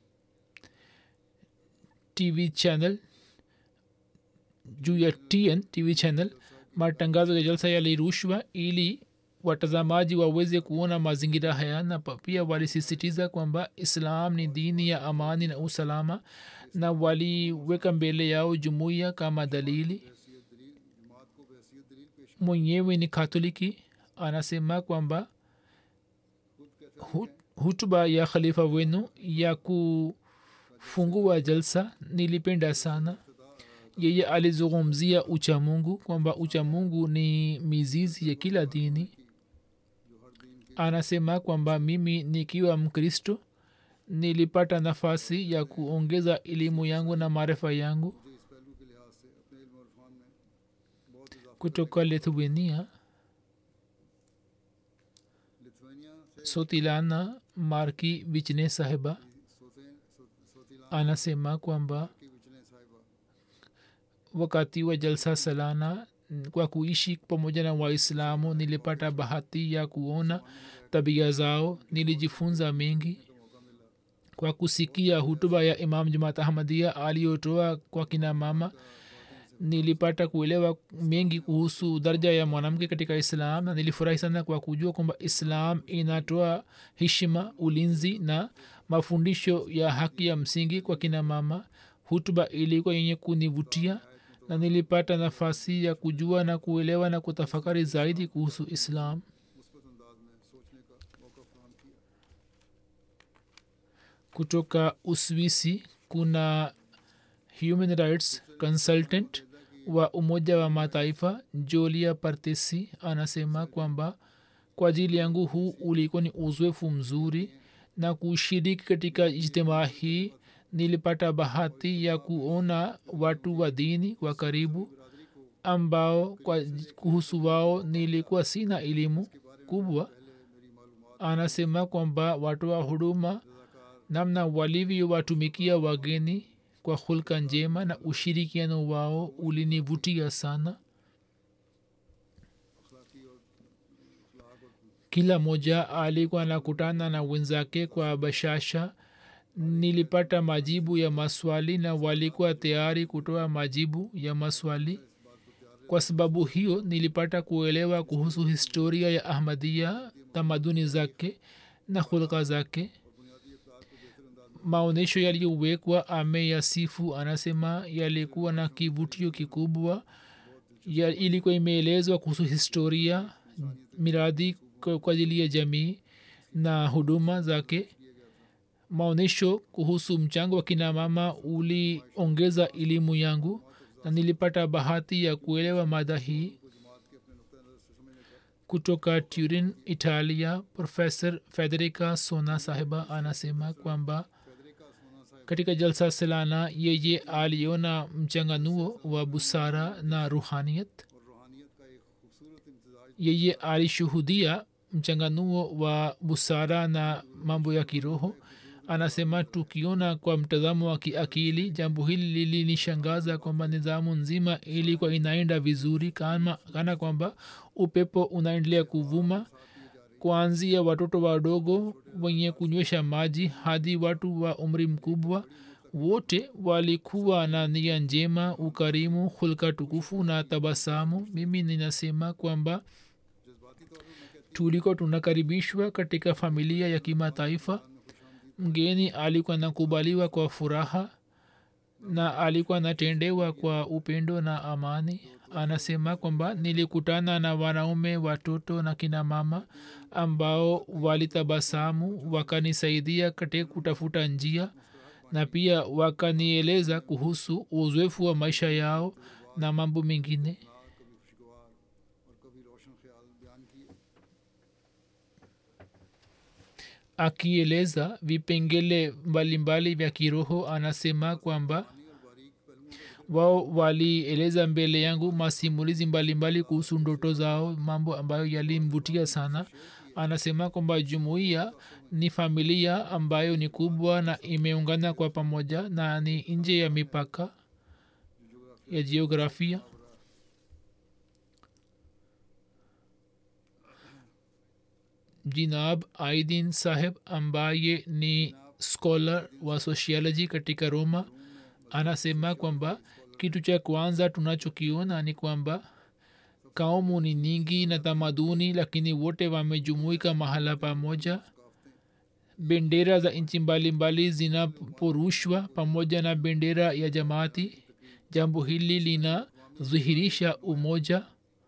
tv channel juu ya tn tv channel matangazo ya jalsa yalirushwa ili watazamaji waweze kuona mazingira haya na pa- pia walisisitiza kwamba islam ni dini ya amani na usalama na waliweka mbele yao jumuiya kama dalili हैसियत दलील जमात को बहसीत दलील पेश mwenyewe ni katoliki anasema kwamba hu- hutuba ya khalifa wenu ya kufungua jalsa nilipenda sana yeye alizungumzia uchamungu kwamba uchamungu ni mizizi ya kila dini anasema kwamba mimi nikiwa mkristo nilipata nafasi ya kuongeza elimu yangu na maarifa yangu मुझे इस पहलू के लिहाज से अपने इल्म और फ़ान में बहुत इजाफा kutoka lithuania लिथुआनिया से sotilana marki vichne sahiba सोते सो- सोतिलान anasema kwamba की बिचने साहिबा wakati wa jalsa salana n- kwa kuishi pamoja na waislamu nilipata bahati ya kuona tabia zao nilijifunza mengi kwa kusikia hutuba ya imam jamaat ahmadia aliyotoa kwa kina mama nilipata kuelewa mengi kuhusu daraja ya mwanamke katika islam na nilifurahi sana kwa kujua kwamba islam inatoa heshima ulinzi na mafundisho ya haki ya msingi kwa kina mama hutuba ilikuwa yenye kunivutia na nilipata nafasi ya kujua na kuelewa na kutafakari zaidi kuhusu islam मुस्बत अंदाज में सोचने का मौका फराहम किया kutoka uswisi kuna human rights consultant wa umoja wa mataifa jolia partesi anasema kwamba kwa ajili yangu huu ulikuwa ni uzoefu mzuri na kushiriki katika ijtimaa hii nilipata bahati ya kuona watu wa dini wa karibu ambao kwa kuhusu wao nilikuwa sina elimu kubwa anasema kwamba watoa huduma namna walivyowatumikia wageni kwa hulka njema na ushirikiano wao ulinivutia sana अखलाकी और अखलाक और kila moja alikuwa anakutana na wenzake kwa bashasha nilipata majibu ya maswali na walikuwa tayari kutoa majibu ya maswali kwa sababu hiyo nilipata kuelewa kuhusu historia ya ahmadia tamaduni zake na hulka zake maonyesho yaliyowekwa ameyasifu anasema yalikuwa na kivutio kikubwa ya ilikuwa imeelezwa kuhusu historia miradi kwa kwa ajili ya jamii na huduma zake maonyesho kuhusu mchango wa kina mama uliongeza elimu yangu na nilipata bahati ya kuelewa mada hii kutoka turin italia professor federica sona sahiba anasema kwamba katika jalsa salana yeye aliona mchanganuo wa busara na ruhaniyat और रूहानियत का एक खूबसूरत इम्तजाज yeye alishuhudia mchanganuo wa busara na mambo ya kiroho anasema tukiona kwa mtazamo wa kiakili jambo hili lilinishangaza kwamba nidhamu nzima ilikuwa inaenda vizuri kama kana kwamba upepo unaendelea kuvuma kuanzia watoto wadogo wenye kunywesha maji hadi watu wa umri mkubwa wote walikuwa na nia njema ukarimu hulka tukufu na tabasamu mimi ninasema kwamba tulikuwa tunakaribishwa katika familia ya kimataifa mgeni alikuwa nakubaliwa kwa furaha na alikuwa natendewa kwa upendo na amani anasema kwamba nilikutana na wanaume watoto na kina mama ambao walitabasamu wakanisaidia katika kutafuta njia na pia wakanieleza kuhusu uzoefu wa maisha yao na mambo mengine कभी खुशगवार और कभी रोशन ख्याल बयान किए akieleza vipengele mbalimbali vya kiroho anasema kwamba wao walieleza mbele yangu masimulizi mbalimbali kuhusu ndoto zao mambo ambayo yalimvutia sana anasema kwamba jumuiya ni familia ambayo ni kubwa na imeungana kwa pamoja na ni nje ya mipaka ya jiografia jinab aidin saheb ambaye ni scholar wa sociology katika roma anasema kwamba kitu cha kwanza tunachokiona ni kwamba kaumu ni nyingi na tamaduni lakini wote wamejumuika mahala pamoja bendera za nchi mbalimbali zinaporushwa pamoja na bendera ya jamaati jambo hili linadhihirisha umoja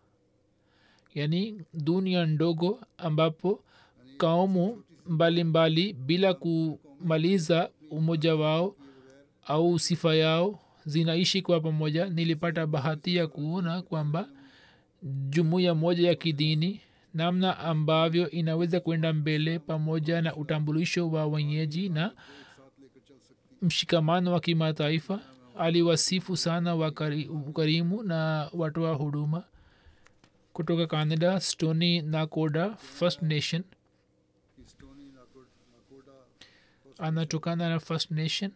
yaani dunia ndogo ambapo kaumu mbalimbali bila kumaliza umoja wao au sifa yao zinaishi kwa pamoja nilipata bahati ya kuona kwamba jumuiya moja ya kidini namna ambavyo inaweza kwenda mbele pamoja na utambulisho wa wenyeji na mshikamano wa kimataifa aliwasifu sana wakari, ukarimu na watoa huduma kutoka canada stony nakoda first nation Stoney Nakoda Nakoda anatokana na first nation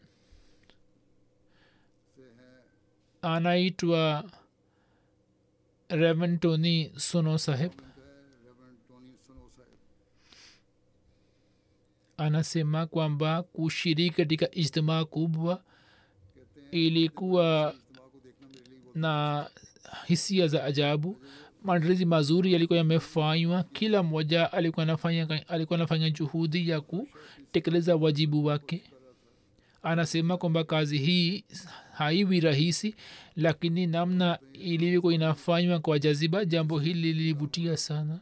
से हैं anaitwa reven tony sono saheb Reverend Tony सनो साहब anasema kwamba kushiriki katika ijtimaa kubwa ilikuwa इज्तिमा को देखना मेरे लिए na hisia za ajabu maandalizi mazuri yalikuwa yamefanywa kila mmoja alikuwa anafanya alikuwa anafanya juhudi ya kutekeleza wajibu wake anasema kwamba kazi hii haiwi rahisi lakini namna ilivyokuwa inafanywa kwa jaziba jambo hili lilivutia sana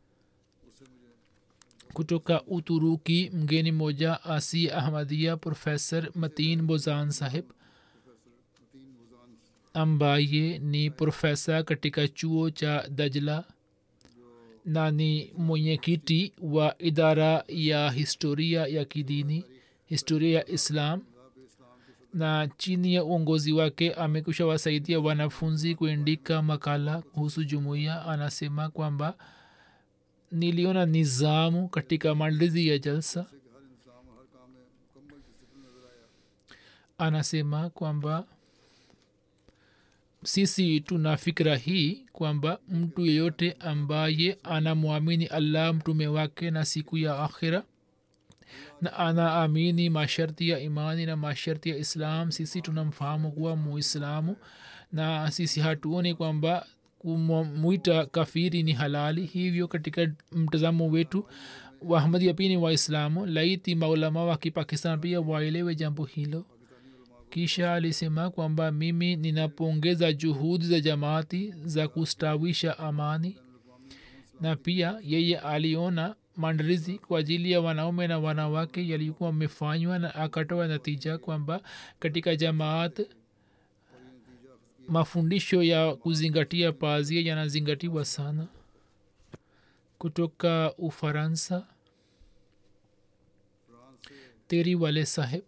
kutoka uturuki mgeni moja asi ahmadia profesor matin bozan saheb तीन मुजान ambaye ni profesa katika chuo cha dajla na ni mwenyekiti wa idara ya historia ya kidini historia ya islam na chini ya uongozi wake amekusha wasaidia wanafunzi kuandika makala kuhusu jumuiya anasema kwamba niliona nizamu katika maandalizi ya jalsa से कि हर इंसान हर काम में मुकम्मल डिसिप्लिन नजर आया anasema kwamba sisi tuna fikira hii kwamba mtu yeyote ambaye anamwamini allah mtume wake na siku ya akhira na anaamini masharti ya imani na masharti ya islam sisi tunamfahamu kuwa muislamu na sisi hatuoni kwamba kumwita kafiri ni halali hivyo katika mtazamo wetu wahmadia pia ni waislamu laiti maulama wa kipakistan pia waelewe jambo hilo kisha alisema kwamba mimi ninapongeza juhudi za jamaati za kustawisha amani na pia yeye aliona maandalizi kwa ajili ya wanaume na wanawake yalikuwa amefanywa na akatoa natija kwamba katika jamaat mafundisho ya kuzingatia pazia yanazingatiwa sana kutoka ufaransa teri wale saheb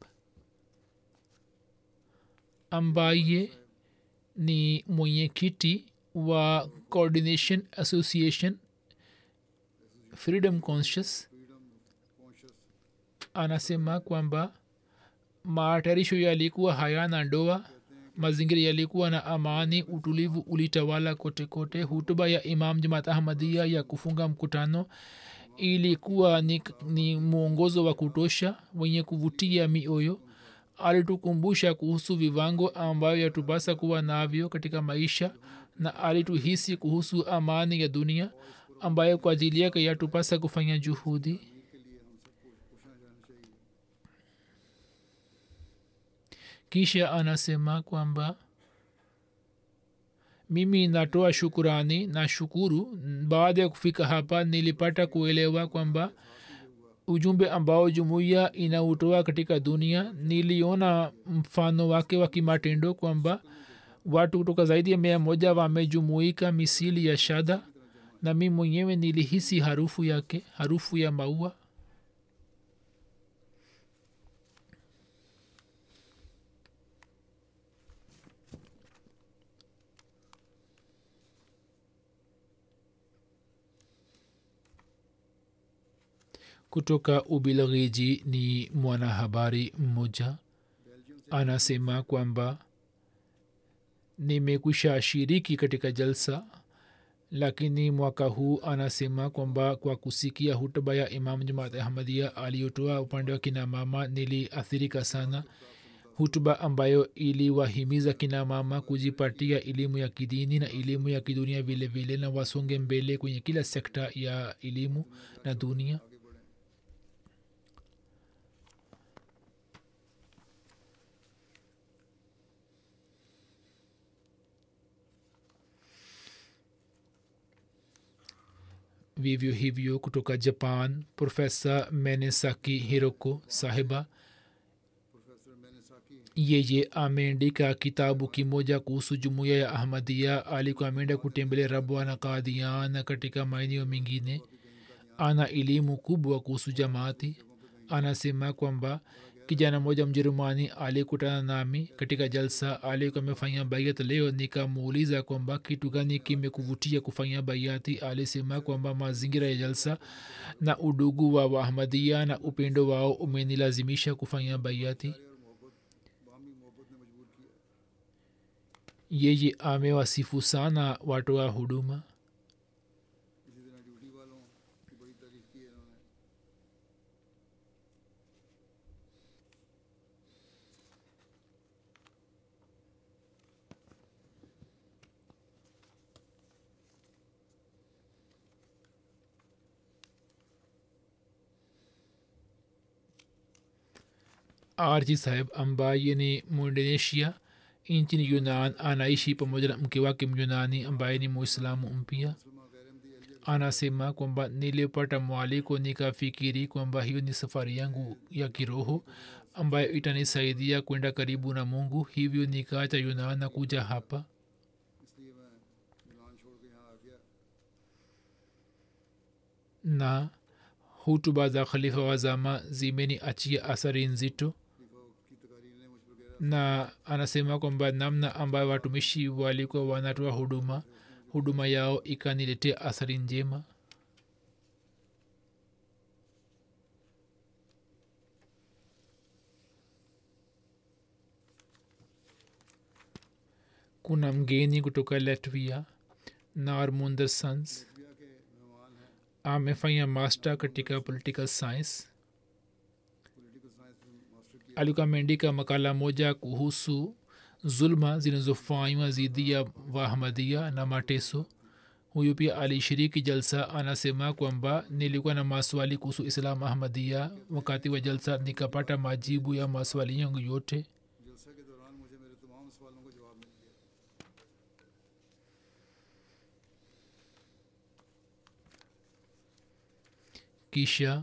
ambaye ni mwenyekiti wa coordination association freedom conscious anasema kwamba matayarisho yalikuwa hayana ndoa mazingira yalikuwa na amani utulivu ulitawala kote kote hutuba ya imam jamaat ahmadia ya kufunga mkutano ilikuwa ni, ni mwongozo wa kutosha wenye kuvutia mioyo alitukumbusha kuhusu viwango ambayo yatupasa kuwa navyo katika maisha na alituhisi kuhusu amani ya dunia ambayo kwa ajili yake yatupasa kufanya juhudi kisha anasema kwamba mimi natoa shukurani na shukuru baada ya kufika hapa nilipata kuelewa kwamba ujumbe ambao jumuiya inautoa katika dunia niliona mfano wake wa kimatendo kwamba watu kutoka zaidi ya mia moja wamejumuika misili ya shada na mi mwenyewe nilihisi harufu yake harufu ya maua kutoka ubilghiji ni mwanahabari mmoja anasema kwamba nimekwisha shiriki katika jalsa lakini mwaka huu anasema kwamba kwa kusikia hutuba ya imam jamaat ahmadia aliyotoa upande wa kina mama niliathirika sana hutuba ambayo iliwahimiza kina mama kujipatia elimu ya kidini na elimu ya kidunia vile vile na wasonge mbele kwenye kila sekta ya elimu na dunia vivyo hivyo kutoka japan profesa menesaki hiroko sahiba professor मैंने साकी yeye ameandika kitabu kimoja kuhusu jumuiya ya ahmadia alikuwa ameenda kutembelea rabwa na kadian katika maeneo mengine ana elimu kubwa kuhusu jamaati anasema kwamba kijana mmoja mjerumani alikutana nami katika jalsa alikuwa amefanya baiat leo nikamuuliza kwamba kitu gani kimekuvutia kufanya baiati alisema kwamba mazingira ya jalsa na udugu wa waahmadia na upendo wao umenilazimisha kufanya baiati बामी मोहब्बत ने मजबूर किया yeye amewasifu sana watoa huduma इसी तरह ड्यूटी वालों की बड़ी तारीफ की है इन्होंने arji saheb ambaye ni muindonesia nchini yunan anaishi pamoja na mke wake myunani ambaye ni muislamu mpya Salma गैरमदी Elia anasema kwamba nilipata mwaliko nikafikiri kwamba hiyo ni safari yangu ya kiroho ambayo itanisaidia kwenda karibu na mungu hivyo nikaacha yunan na kuja hapa इसलिए मैं यूनान छोड़ के यहाँ आ गया na hutuba za khalifa wa zama zimeniachia athari nzito खलीफा की तकारीर ने मुझ पर गहरा na anasema kwamba namna ambayo watumishi walikuwa wanatoa huduma huduma yao ikaniletea athari njema kuna mgeni kutoka latvia narmunder sans लिया के मेहमान हैं amefanya master katika political science political science में मास्टर किया alikuwa ameandika makala moja kuhusu zulma zinazofanywa dhidi ya wahamadia na mateso huyu pia alishiriki jalsa anasema kwamba nilikuwa na maswali kuhusu islam ahmadia wakati wa jalsa nikapata majibu ya maswali yangu yote जलसा के दौरान मुझे मेरे तमाम सवालों का जवाब मिल गया kisha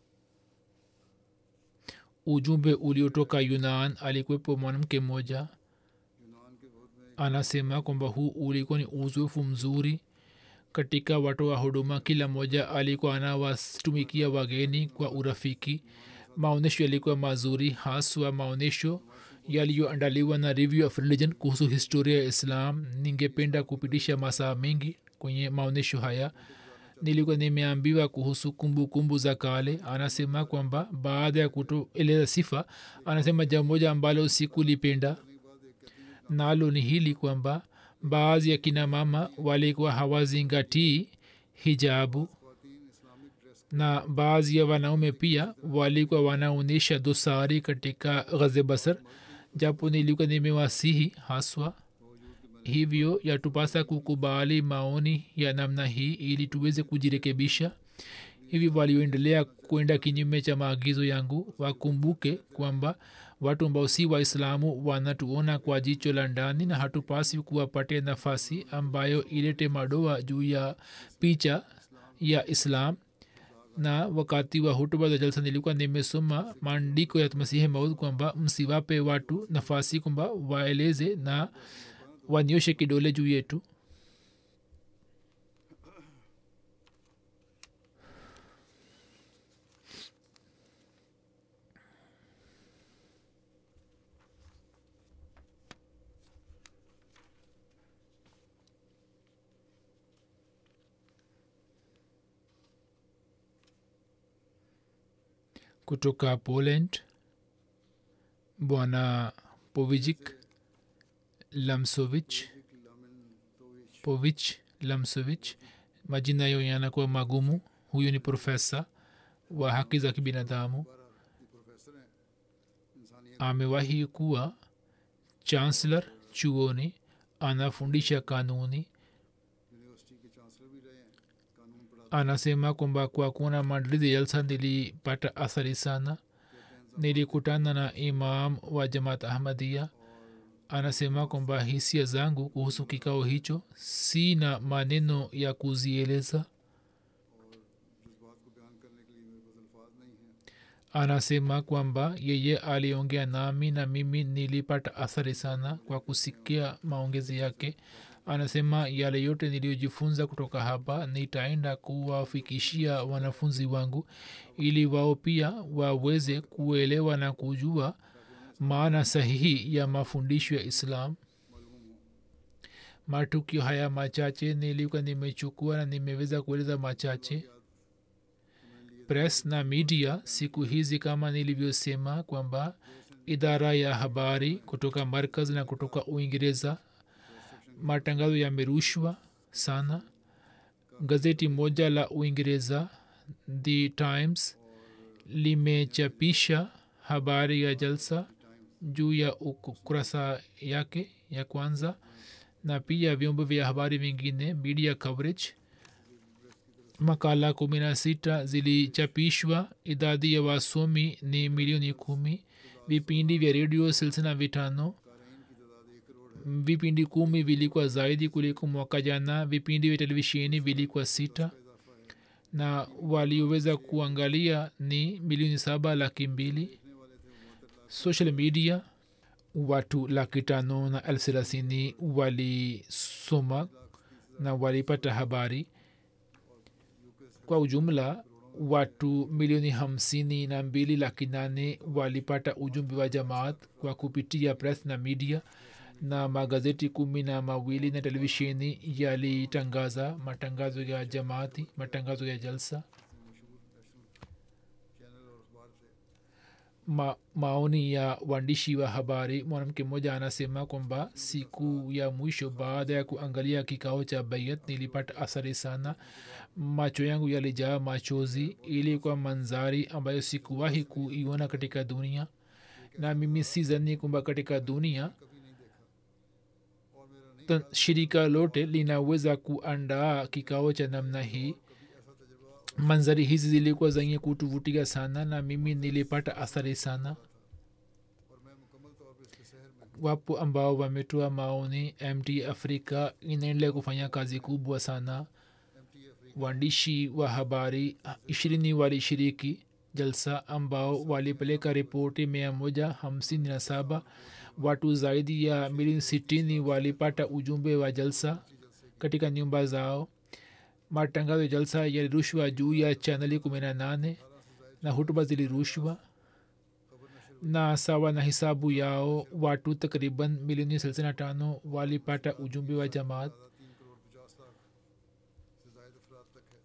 ujumbe uliotoka yunan alikuwepo mwanamke mmoja यूनान के बहुत में anasema kwamba huu ulikuwa ni uzoefu mzuri katika watoa huduma kila mmoja alikuwa anawatumikia wageni kwa urafiki maonyesho yalikuwa mazuri haswa maonyesho yaliyoandaliwa na review of religion kuhusu historia ya islam ningependa kupitisha masaa mengi kwenye maonyesho haya nilikuwa nimeambiwa kuhusu kumbukumbu kumbu za kale anasema kwamba baada ya kutoeleza sifa anasema jambo moja ambalo sikulipenda nalo ni hili kwamba baadhi ya kina mama walikuwa hawazingatii hijabu खातन Islamic dress na baadhi ya wanaume pia walikuwa wanaonyesha dosari katika ghaze basar japo nilikuwa nimewasihi haswa hivyo yatupasa kukubali maoni ya namna hii ili tuweze kujirekebisha hivi walioendelea kwenda kinyume cha maagizo yangu wakumbuke kwamba watu ambao si waislamu wanatuona kwa jicho la ndani na hatupasi kuwapatia nafasi ambayo ilete madoa juu ya picha ya islam na wakati wa hutuba za jalsa nilikuwa nimesoma maandiko ya masihi maud kwamba msiwape watu nafasi kwamba waeleze na wanyoshe kidole juu yetu kutoka poland bwana povijik lamsovich povich lamsovich majina yayo yanakuwa magumu huyu ni profesa wa haki za kibinadamu amewahi kuwa chancellor chuoni anafundisha kanuni university के chancellor भी रहे हैं कानून पढ़ा anasema kwamba kwa kuona maandalizi ya jalsa nilipata athari sana nilikutana na imam wa jamaat ahmadia anasema kwamba hisia zangu kuhusu kikao hicho si na maneno ya kuzieleza जज्बात को बयान करने के लिए मेरे पास अल्फाज नहीं हैं anasema kwamba yeye aliongea nami na mimi nilipata athari sana kwa kusikia maongezi yake anasema yale yote niliyojifunza kutoka hapa nitaenda kuwafikishia wanafunzi wangu ili wao pia waweze kuelewa na kujua maana sahihi ya mafundisho ya islam matukio haya machache nilikuwa nimechukua na nimeweza kueleza machache press na media siku hizi kama nilivyosema kwamba idara ya habari kutoka markaz na kutoka uingereza matangazo yamerushwa sana gazeti moja la uingereza the times limechapisha habari ya jalsa juu ya ukurasa yake ya kwanza na pia vyombo vya habari vingine media coverage makala kumi na sita zilichapishwa idadi ya wasomi ni milioni kumi vipindi vya redio silsina vitano vipindi kumi vilikuwa zaidi kuliko mwaka jana vipindi vya televisheni vilikuwa sita na walioweza kuangalia ni milioni saba laki mbili social media watu laki tano na elfu thelathini walisoma na walipata habari kwa ujumla watu milioni hamsini na mbili laki nane walipata ujumbe wa jamaat kwa kupitia press na media na magazeti kumi na mawili na televisheni yalitangaza matangazo ya jamaati matangazo ya jalsa Ma, maoni ya waandishi wa habari mwanamke mmoja anasema kwamba siku ya mwisho baada ya kuangalia kikao cha bayat nilipata athari sana macho yangu yalijaa machozi ilikuwa manzari ambayo sikuwahi kuiona katika dunia na mimi sizani kwamba katika dunia ta- shirika lote linaweza kuandaa kikao cha namna hii manzari hizi zilikuwa zenye kutuvutia sana na mimi nilipata athari sana wapo ambao wametoa maoni mt afrika inaendelea kufanya kazi kubwa sana waandishi wa habari ishirini walishiriki jalsa ambao walipeleka ripoti mia moja hamsini na saba watu zaidi ya milioni sitini walipata ujumbe wa jalsa katika nyumba zao matangazo ya jalsa yalirushwa juu ya chaneli kumi na nane na hutuba zilirushwa na sawa na hisabu yao watu takriban milioni thelathini na tano walipata ujumbe wa jamaat तीन करोड़ पचास लाख से जायद अफराद तक है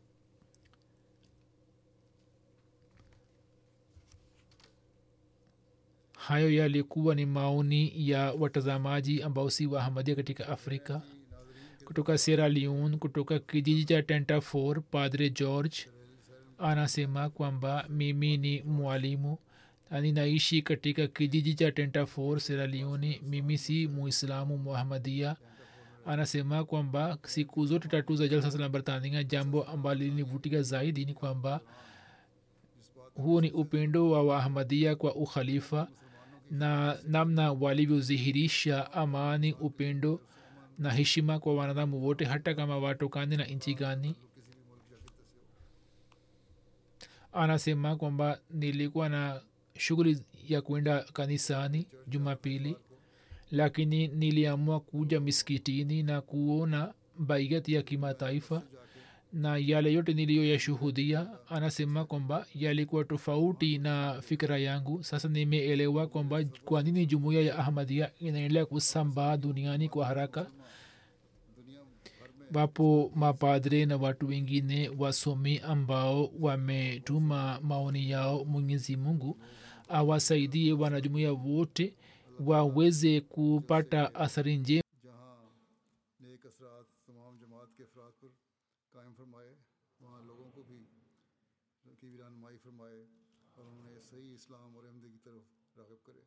hayo yalikuwa ni maoni ya watazamaji ambao si wahamadia katika afrika kutoka sierra leone kutoka kijiji cha tenta 4 padre george anasema kwamba mimi ni mwalimu na ninaishi katika kijiji cha tenta 4 sierra leone mimi si muislamu muhamadia anasema kwamba siku zote tatu za jalsa salam bartania jambo ambalo lilinivutika zaidi ni kwamba huu ni upendo wa wahamadia kwa ukhalifa na namna walivyodhihirisha amani upendo na heshima kwa wanadamu wote hata kama watokani na nchi gani anasema kwamba nilikuwa na shughuli ya kwenda kanisani jumapili lakini niliamua kuja miskitini na kuona baiat ya kimataifa na yale yote niliyoyashuhudia anasema kwamba yalikuwa tofauti na fikira yangu sasa nimeelewa kwamba kwa nini jumuiya ya ahmadia inaendelea kusambaa duniani kwa haraka wapo mapadre na watu wengine wasomi ambao wametuma maoni yao mwenyezi mungu awasaidie wanajumuia wote waweze kupata athari njema जहाँ नेक असरात तमाम जमात के अफराद पर कायम फरमाए वहाँ लोगों को भी की भी रहनुमाई फरमाए और उन्हें सही इस्लाम और अहमदी की तरफ रागब करे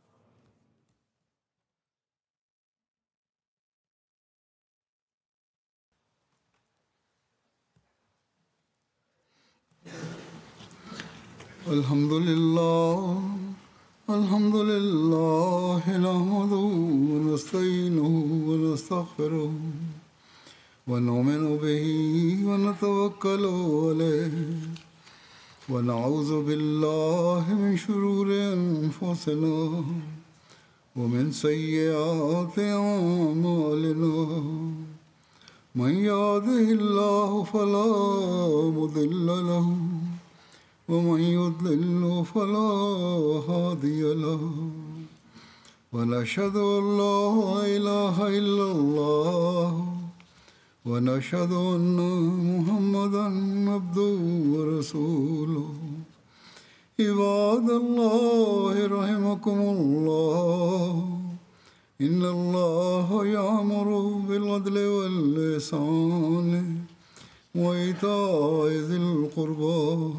الحمد لله الحمد لله نحمده ونستعينه ونستغفره ونؤمن به ونتوكل عليه ونعوذ بالله من شرور انفسنا ومن سيئات اعمالنا من يهده الله فلا مضل له ومن يضلل فلا هادي له ونشهد ان لا اله الا الله ونشهد ان محمدا عبده ورسوله عباد الله رحمكم الله ان الله يامر بالعدل واللسان وايتاء ذي القربى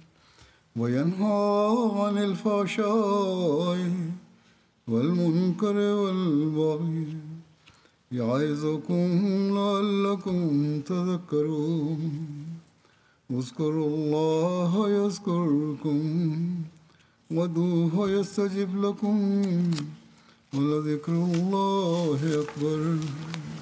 وينهى عن الفحشاء والمنكر والبغي يعظكم لعلكم تذكرون اذكروا الله يذكركم ودوه يستجب لكم ولذكر الله أكبر